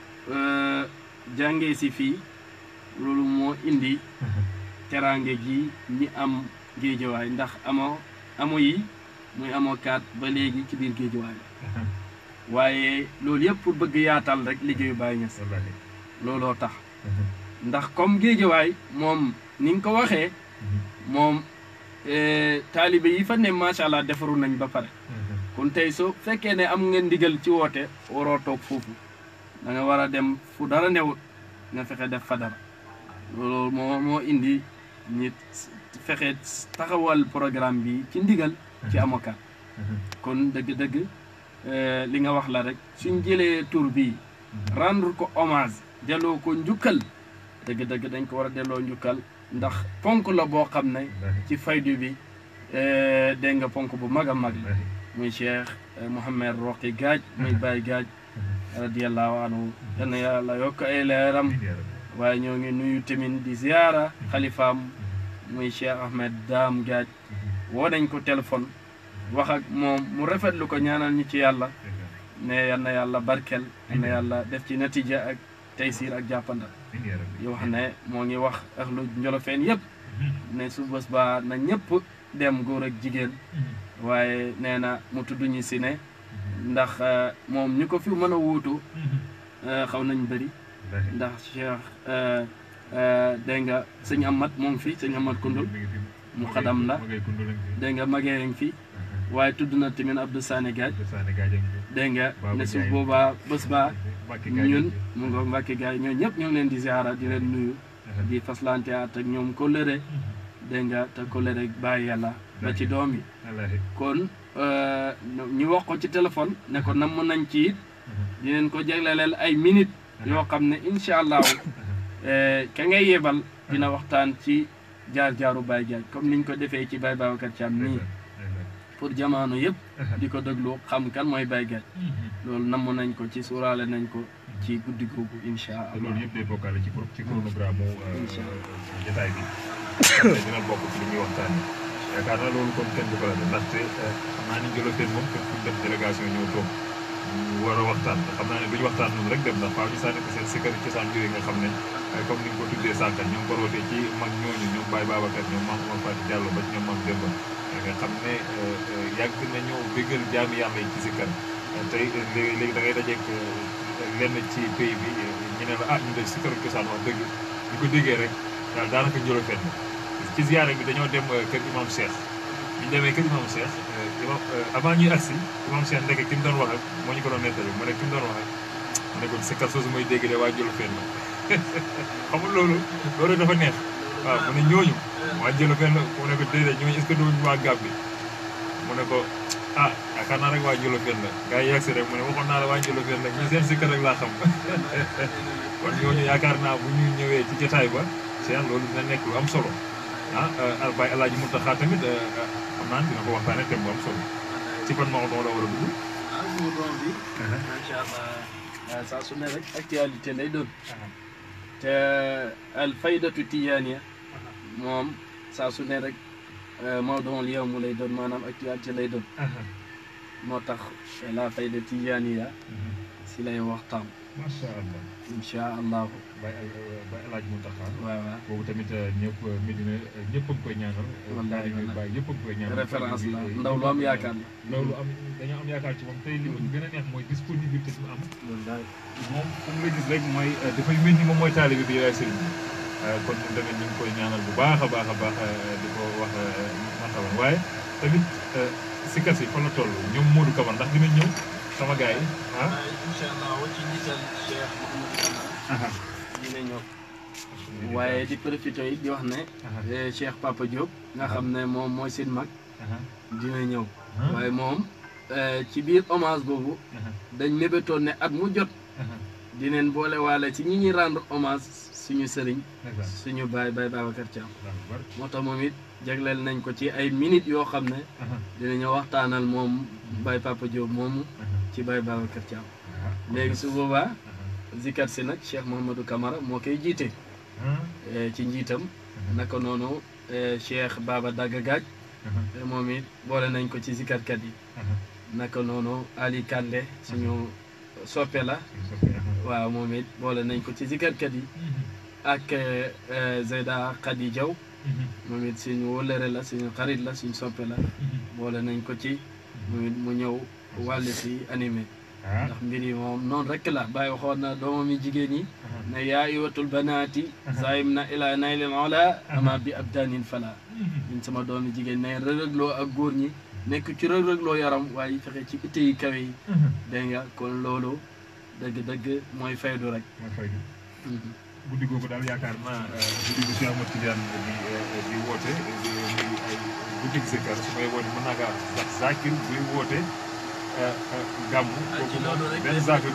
jàngee si fii loolu moo indi teraange gi ñi am géejawaay ndax amoo amo yi muy amoo kaat ba léegi ci biir géejawaay la waaye loolu yëpp pour bëgg yaatal rek liggéeyu Baye Niass looloo tax ndax comme géejawaay moom ni nga ko waxee moom taalibe yi fa ne macha allah defaru nañ ba pare kon tey soo fekkee ne am nga ndigal ci woote waroo toog foofu da nga war a dem fu dara newut nga fexe def fa dara loolu moo moo indi nit fexe taxawal programme bi ci ndigal ci amokat kon dëgg-dëgg li nga wax la rek suñ jëlee tur bi rendre ko hommage delloo ko njukkal dëgg-dëgg dañ ko war a delloo njukkal ndax ponk la boo xam ne ci faydu bi dégg nga ponk bu mag a mag la muy Cheikh Mouhamed Roqi Gaaj muy Baye Gaaj radiallahu anhu yal na yàlla yokk ay leeram waaye ñoo ngi nuyu tamit di ziyaara xalifaam muy Cheikh Ahmed Daam Gaaj woo nañ ko téléphone wax ak moom mu rafetlu ko ñaanal ñu ci yàlla ne yal na yàlla barkel yal na yàlla def ci natija ak taysir ak jàppandal yoo xam ne moo ngi wax ahlu njolofeen yëpp ne su bés ba na ñëpp dem góor ak jigéen waaye nee na mu tudd ñu si ne ndax moom ñu ko fi mën a wuutu xaw nañ bëri ndax Cheikh dégg nga sëñ Amat moo ngi fi sëñ Amat Kundul mu xadam la dégg nga magee ngi fi waaye tudd na tamit Abdou Sané Gaaj dégg nga ne su boobaa bés ba ñun mu nga Mbàkke gaay ñoo ñëpp ñoo ngi leen di ziara di leen nuyu di faslante at ak ñoom kóllëre dégg nga te kóllëre bàyyi yàlla ba ci doom yi kon ñu wax ko ci téléphone ne ko namm nañ ci it dineen ko jagleleel ay minute yoo xam ne incha allahu ka ngay yebal dina waxtaan ci jaar-jaaru Baye Diagne comme niñ ko defee ci Baye Babacar Thiam nii pour jamono yëpp di ko déglu xam kan mooy Baye Diagne loolu namm nañ ko ci suuraale nañ ko ci guddi googu incha te allah loolu yëpp day bokkaale ci pro- ci chronogramme mu Incha jotaay bi xam ne dina bokk ci li ñuy waxtaanee yaakaar naa loolu kon kenn du ko la def ndaxte xam naa ni Njolofeen moom kenn fu ñu def délégation ñëw toog ñu war a waxtaan te xam naa ne duñu waxtaan noonu rek dem ndax faaw ñu sànni ko seen sikkar cosaan yooyu nga xam ne comme ni nga ko tuddee sànq ñoom ko rootee ci mag ñooñu ñoom Baye Babacar ñoom Mame Omar Fati Diallo ba ci ñoom Mame Demba nga xam ne yàgg nañoo bégal jaami yàlla yi ci sikkar tey léegi léegi da ngay dajeeg lenn ci pays bi ñu ne la ah ñu de sikkaru cosaan wax dëgg ñu ko déggee rek daal daanaka Njolofeen ci ziyaare bi dañoo dem kër imam Cheikh bi ñu demee kër imam Cheikh imam avant ñuy agsi imam Cheikh ndeke ki mu doon wax ak moo ñu ko doon nettali mu ne ki mu doon wax ak mu ne ko sikkar soosu mooy dégg de waa Njolofeen la xamul loolu loolu dafa neex waaw mu ne ñooñu waa Njolofeen la mu ne ko déedéet ñooñu est-ce que duñu waa Gàmbi mu ne ko ah yaakaar naa rek waa Njolofeen la gars yi yegsi rek mu ne waxoon naa la waa Njolofeen la ñi seen sikkar rek laa xam kon ñooñu yaakaar naa bu ñu ñëwee ci jotaay ba Cheikh loolu dina nekk lu am solo ah al Baye El Hadj Mountakha tamit xam naa dina ko waxtaanee thème bu am solo ci ban Maodo la war a dugg. ah Maodo bi. macha allah saa su ne rek actualité lay doon. te al faydatu tijaaniya moom saa su ne rek Maodo yow mu lay doon maanaam actualité lay doon. moo tax la fayda tijaaniya si lay waxtaan. macha allah. incha allahu. Baye Baye El Hadj Mountakha. waaw waaw. boobu tamit ñëpp Medina ñëpp a ngi koy ñaanal. Wallaahi taalibe Baye ñëpp a ngi koy ñaanal. référence la ndaw lu am yaakaar la. ndaw lu am dañoo am yaakaar ci moom tey li ñu gën a neex mooy disponibilité bi mu am. wallaahi. moom fu mu la gis rek mooy dafay mel ni moom mooy taalibe bi yaay sëriñ bi kon ñun tamit ñu ngi koy ñaanal bu baax a baax a baax di ko wax martaban waaye tamit sikkas yi fan la toll ñoom Modou Kaban ndax dinañ ñëw sama gars yi ah. incha allah ci njiital Cheikh Mouhamadou Kamara. dina ñëw. waaye di profité yi di wax ne. Cheikh Papa Diop. nga xam ne moom mooy seen mag. dina ñëw. waaye moom ci biir hommage boobu. dañ mébétoon ne at mu jot. dineen boole waale ci ñi ñuy rendre hommage suñu sëriñ. suñu baay baay Babacar Thiam. moo tax moom it jagleel nañ ko ci ay minutes yoo xam ne. dinañu waxtaanal moom baay Papa Diop moomu. ci baay Babacar Thiam. léegi su boobaa. zikat si nag Cheikh Mouhamadou Kamara moo koy jiite. ci njiitam. naka noonu Cheikh Baba Dagga Gaaj. moom it boole nañ ko ci zikatkat yi. naka noonu Ali Kande suñu soppe la. waaw moom it boole nañ ko ci zikatkat yi. ak Zeyda Khady Diaw. moom it suñu wóllëre la suñu xarit la suñu soppe la. boole nañ ko ci. moom it mu ñëw wàll si animé. ndax mbir yi moom noonu rek la bàyyi waxoon na doomam yi jigéen ñi ne yaa iwatul banaati zaayim na ila naylil ola ama bi abdanin fala ñun sama doom yi jigéen ne rëg-rëgloo ak góor ñi nekk ci rëg-rëgloo yaram waaye fexe ci itte yi kawe yi dégg nga kon loolu dëgg-dëgg mooy faydu rek mooy faydu guddi googu daal yaakaar naa guddi gu Cheikh Ahmad Tidiane di di woote muy ay guddi zikkar su may woote mën naa kaa ndax zakir buy woote gàmmu kooku moom benn zakir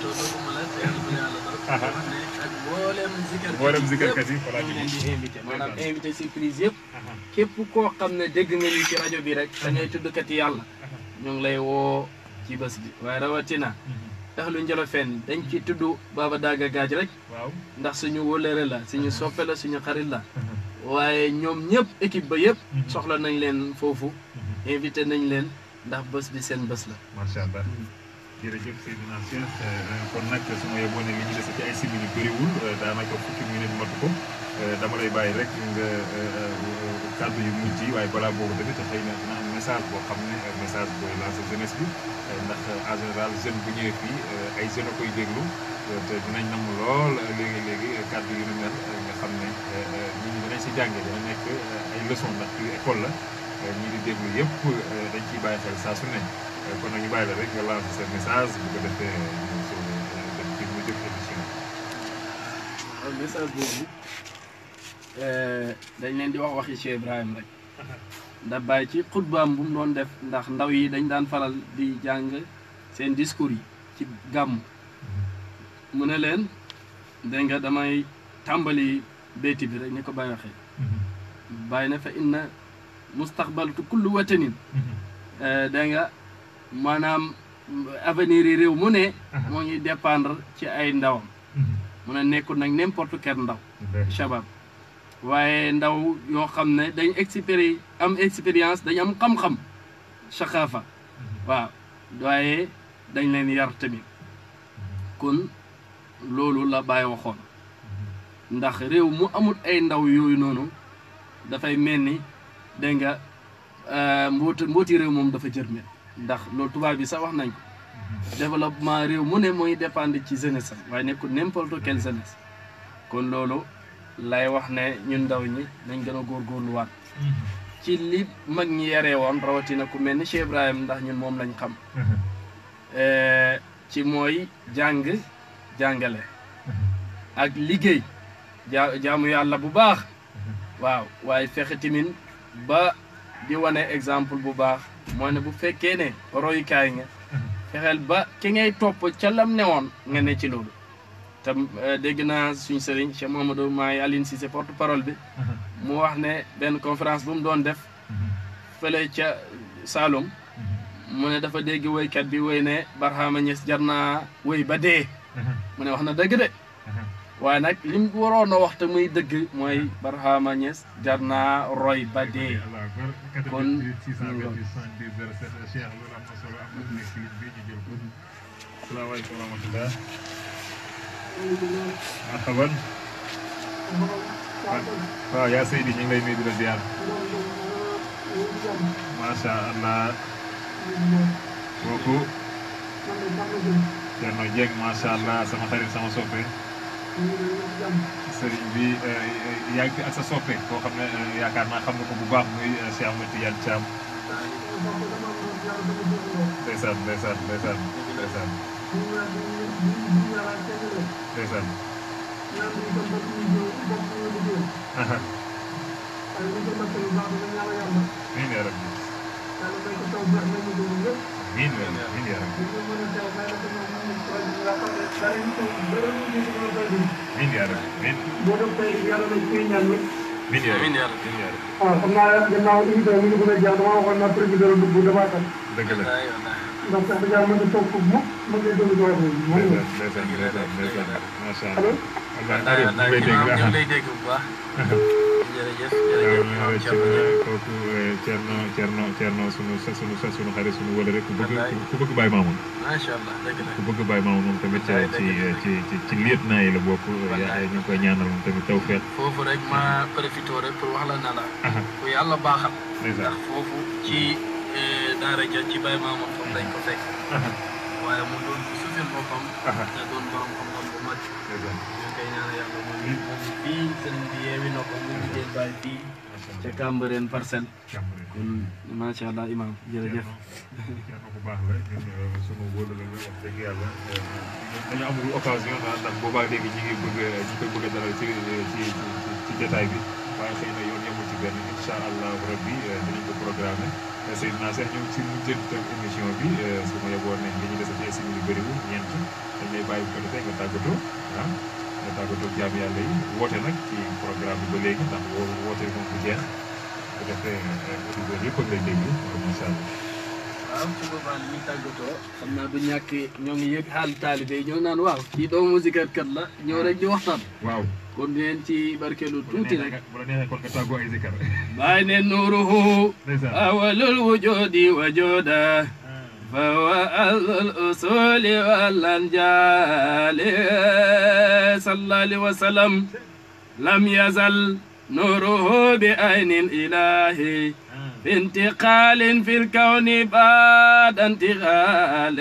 mboolem zikarkat yi voilà ñu leen di invité maanaam invité surprise yëpp képp koo xam ne dégg nga ñu ci rajo bi rek da ngay tuddkat yi yàlla ñu ngi lay woo ci bés bi waaye rawatina ahlu Njolofeen dañ ci tudd Baba Dagga Gaaj rek waaw ndax suñu wóllëre la suñu soppe la suñu xarit la waaye ñoom ñëpp équipe ba yëpp soxla nañ leen foofu invité nañ leen ndax bés bi seen bés la macha allah jërëjëf Seydina Cheikh kon nag su ma yeboo ne li ñu dese ci ay simili bëriwul daanaka fukki minute matu ko dama lay bàyyi rek nga kàddu yu mujj yi waaye balaa boobu tamit xëy na dina am message boo xam ne message booy lancé jeunesse bi ndax en général jeune bu ñëwee fii ay jeunes a koy déglu te dinañ nam lool léegi léegi kàddu yu ni mel nga xam ne nit ñi dinañ si jànge dina nekk ay leçon ndax fii école la ñii di déglu yëpp dañ ciy bàyyi xel saa su ne kon nag ñu bàyyi la rek nga lancé sa message bu ko defee ñu soo dem ci mu jëf émission waaw message boobu dañ leen di wax waxi Cheikh Ibrahima rek ndax bàyyi ci xutbaam bu mu doon def ndax ndaw yi dañ daan faral di jàng seen discours yi ci gàmm mu ne leen dégg nga damay tàmbali béyti bi rek ni ko Baye waxee bàyyi na fa inna mustaqbaltu kullu watanin dégg nga maanaam avenir yi réew mu ne moo ngi dépendre ci ay ndawam mu ne nekkul nag n'importe quel ndaw shabab waaye ndaw yoo xam ne dañ expéri am expérience dañ am xam-xam saxaafa waaw waaye dañ leen yar tamit kon loolu la Baye waxoon ndax réew mu amul ay ndaw yooyu noonu dafay mel ni dégg nga mbooti mbooti réew moom dafa jërme ndax loolu tubaab bi sax wax nañ ko développement réew mu ne mooy dépendre ci jeunesse am waaye nekkul n'importe quelle jeunesse kon loolu lay wax ne ñun ndaw ñi nañ gën a góorgóorluwaat ci li mag ñi yaree woon rawatina ku mel ni Cheikh Ibrahim ndax ñun moom lañ xam ci mooy jàng jàngale ak liggéey jaa jaamu yàlla bu baax waaw waaye fexe tamit ba di wane exemple bu baax moo ne bu fekkee ne royukaay nga fexeel ba ki ngay topp ca lam newoon nga ne ci loolu te dégg naa suñ sëriñ Cheikh Mamadou Maay Aline Cissé porte parole bi mu wax ne benn conférence bu mu doon def fële ca Saloum mu ne dafa dégg woykat bi woy ne Barhama Niass jar naa woy ba dee mu ne wax na dëgg de waaye nag li mu waroon a wax te muy dëgg mooy Barhama Niass jar naa roy ba dee kon salaamaaleykum wa rahmatulah. marhaban. waaw yaa Seydi ñu ngi lay nuyu di la ziar. macha allah. kooku. Thierno Dieng macha allah sama xarit sama soppe. sëriñ bi yaa ngi fi ak sa soppe koo xam ne yaakaar naa xam nga ko bu baax muy Cheikh Ahmed Tidiane Thiam. ndeysaan ndeysaan ndeysaan ndeysaan. ndeysaan. amiin yaa rabbi. amiin amiin yaa rabbi. amiin yaa rabbi amiin. amiin yaa rabbi amiin yaa rabbi. waaw xam naa gannaaw émission bi ñu bëgg a jaar dama waxoon naa président la dugg damaa tax dëgg la. ndax sax dëgg yàlla mën na toog foofu mukk mën ngay déglu wax bi mën nga ndeysaan ndeysaan ndeysaan macha allo allah. allah Aliou ñu ngi lay dégg ñu ngi lay dégg bu baax jërëjëf jërëjëf ci kooku Thierno Thierno Thierno sunu sunu sunu xarit sunu wala rek ku bëgg ku bëgg Baye Mamoun macha allah dëgg la ku bëgg Baye Mamoun moom tamit ci ci ci ci liet naa yi la bokk yaa ñu ngi koy ñaanal moom tamit tawfeex foofu rek ma profité rek pour wax la na la ku yàlla baaxal ndeysaan ndax foofu ci daara ja ci Baye Mamoun foofu lañ ko fekk waaye mu doon ku sufil boppam te doon borom xam-xam bu mag ndeysaan ñu koy ñaan yàlla moom moom fii sëriñ bi yeewi na ko mu liggéey Baye fii ca Cambérène parcelle kon macha allah imam jërëjëf Thierno ku baax la ñun sunu wóolu la wax dëgg yàlla dañu amul occasion daal ndax boobaa léegi ñi ngi bëgg ñi koy bëgg a dalal ci ci ci jotaay bi waaye xëy na yoon yemul ci benn incha allah rabbi dinañ ko programmé Seydina Cheikh ñëw ci mujjantal émission bi su ma yeboon ne li ñu dese ci ay simili bëriwul ñeent dañ lay bàyyi bu ko defee nga tàggatoo ah nga tàggatoo jaam yàlla yi woote nag ci programme bi ba léegi ndax woo woote moom bu jeex bu ko defee auditeurs yëpp ak lay déglu macha allah. waaw su boobaa li ñuy tàggatoo xam naa du ñàkk ñoo ngi yëg xaal taalibe yi ñoo naan waaw kii doomu musikat kat la ñëw rek di waxtaan waaw. kon leen ci barkeelu tuuti rek bu la neexee kon nga tàggoo ay zikar. bàyyi ne nuuruhu ndeysaan. awalul wujudi wajuda فهو أهل الأصول والأنجال صلى الله عليه وسلم لم يزل نوره بعين الإله في انتقال في الكون بعد انتقال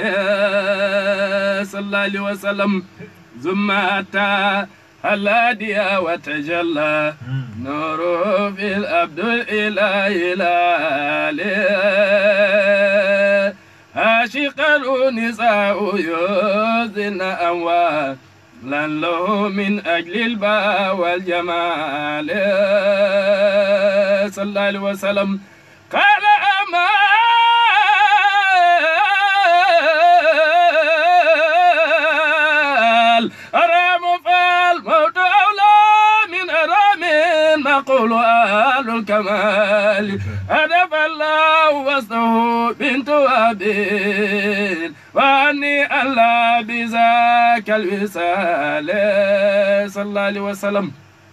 صلى الله عليه وسلم ثم أتى الهادي وتجلى نوره في الأبد الإله الآله عاشق النساء يوزن أموال لن له من أجل الباء والجمال صلى الله عليه وسلم قال أمال أرام فال يقول آل الكمال هدف الله وسطه بنت أبين وأني ألا بذاك الوصال صلى الله عليه وسلم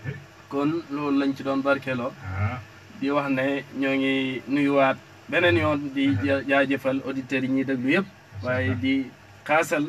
kon loolu lañ ci doon barkeeloo ah di wax ne ñoo ngi nuyuwaat beneen yoon di ja- jaajëfal auditeurs yi ñuy déglu yëpp waaye di xaasal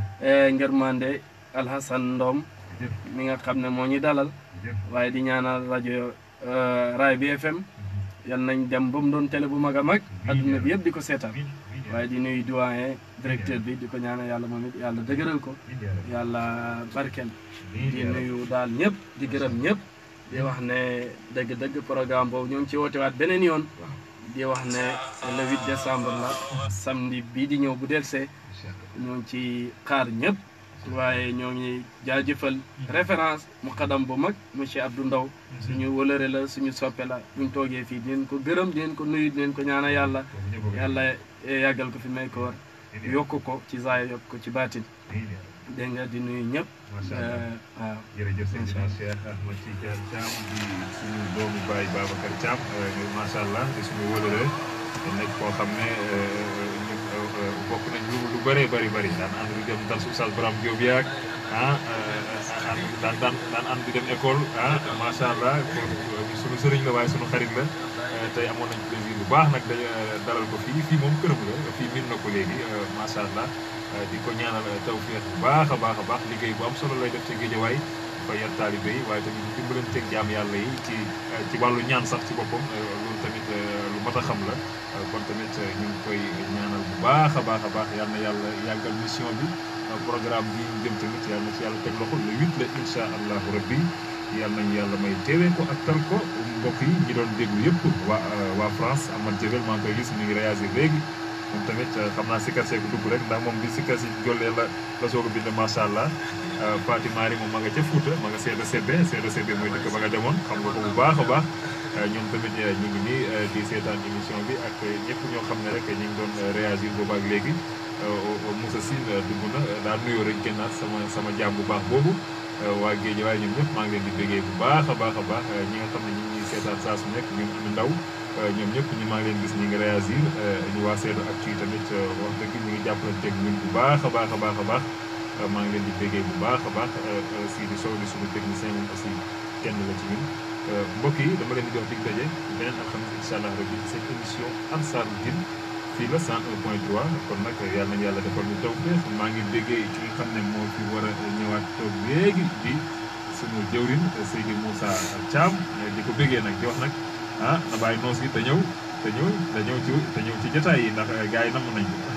ngërmande Alhasan Ndom jëf mi nga xam ne moo ñu dalal jëf waaye di ñaanal rajo Raay bi FM yal nañ dem ba mu doon télé bu mag a mag adduna bi yëpp di ko seetaan amiin amiin yaa waaye di nuyu doyen directeur bi di ko ñaanal yàlla moom it yàlla dëgëral ko rabbi, amiin yaa rabbi, yàlla barkel amiin di yaa rabbi. nuyu daal ñëpp di gërëm ñëpp di wax ne dëgg-dëgg programme boobu ñoo ngi ci woote waat beneen yoon di wax ne le 8 décembre la samedi bii di ñëw bu delsee Incha Allah. ñoo ngi ci xaar ñëpp waaye ñoo ngi jaajëfal référence muqaddam bu mag monsieur Abdou Ndaw suñu wëlëre la suñu soppe la buñ toogee fii dinañ ko gërëm dinañ ko nuyu dinañ ko ñaanal yàlla Boobu ñëpp a ko yàlla yàggal ko fi may ko war amiin yaa yokk ko ci zaaya yokk ko ci baatin rabbi, amiin yaa rabbi. dégg nga di nuyu ñëpp Macha Allah. waaw jërëjëf Incha Seydina Allah. Cheikh Ahmed Tidiane Thiam di suñu doomu baay Babacar Thiam macha allah di suñu wóolare nekk koo xam ne ñun bokk nañ lu lu bëree bëri bëri daan ànd di dem dal su Oustaz Braham Diop yaag ah ànd daan daan daan ànd di dem école ah macha allah kon suñu sëriñ la waaye suñu xarit la tey amoon nañ plaisir bu baax nag dañu dalal ko fii fii moom këram la fii miin na ko léegi macha allah di ko ñaanal tawfeex bu baax a baax a baax liggéey bu am solo lay def ci géejawaay fa yar taalibe yi waaye tamit dimbalanteeg jaam yàlla yi ci ci wàllu ñaan sax ci boppam loolu tamit lu mat a xam la kon tamit ñu ngi koy ñaanal bu baax a baax a baax yal na yàlla yàggal mission bi programme bi ñu jëm tamit yal na ci yàlla teg loxo le huit la incha allahu rabbi yal nañu yàlla may teewee ko ak tal ko mbokk yi ñi doon déglu yëpp waa waa France Amad Jabel maa ngi koy gis mi ngi réagir léegi moom tamit xam naa sikkar seeku dugg rek ndax moom bi sikkar si jollee la la soog a bind macha allah Fatima Ari moom ma nga ca Fouta ma nga seeda sebbe seeda sebbe mooy dëkk ba nga demoon xam nga ko bu baax a baax ñoom tamit ñu ngi nii di seetaan émission bi ak ñëpp ñoo xam ne rek ñu ngi doon réagir boobu ak léegi Moussa Sine dugg na daal nuyoo rek génnaat sama sama jaam bu baax boobu waa géej waaye ñoom ñëpp maa ngi leen di bégee bu baax a baax a baax ñi nga xam ne ñu ngi seetaan saa su nekk ñoom am ndaw ñoom ñëpp ñi maa ngi leen gis ñi ngi réagir ñu waa Seedo Actu yi tamit wax dëgg ñu ngi jàppalanteeg ñun bu baax a baax a baax a baax maa ngi leen di bégee bu baax a baax si di sow di suñu technicien moom aussi kenn la ci ñun mbokk yi dama leen di jox dig daje beneen alxames incha allah rabbi ci seen émission Ansaarud Din fii la 101 point 3 kon nag yàlla nañu yàlla defal ñu tawfeex maa ngi déggee ki nga xam ne moo fi war a ñëwaat toog léegi di sunu jëwrin Seydi Moussa Thiam di ko béggee nag di wax nag ah na bàyyi noos gi te ñëw te ñëw te ñëw ci te ñëw ci jotaay yi ndax gars yi namm nañ ko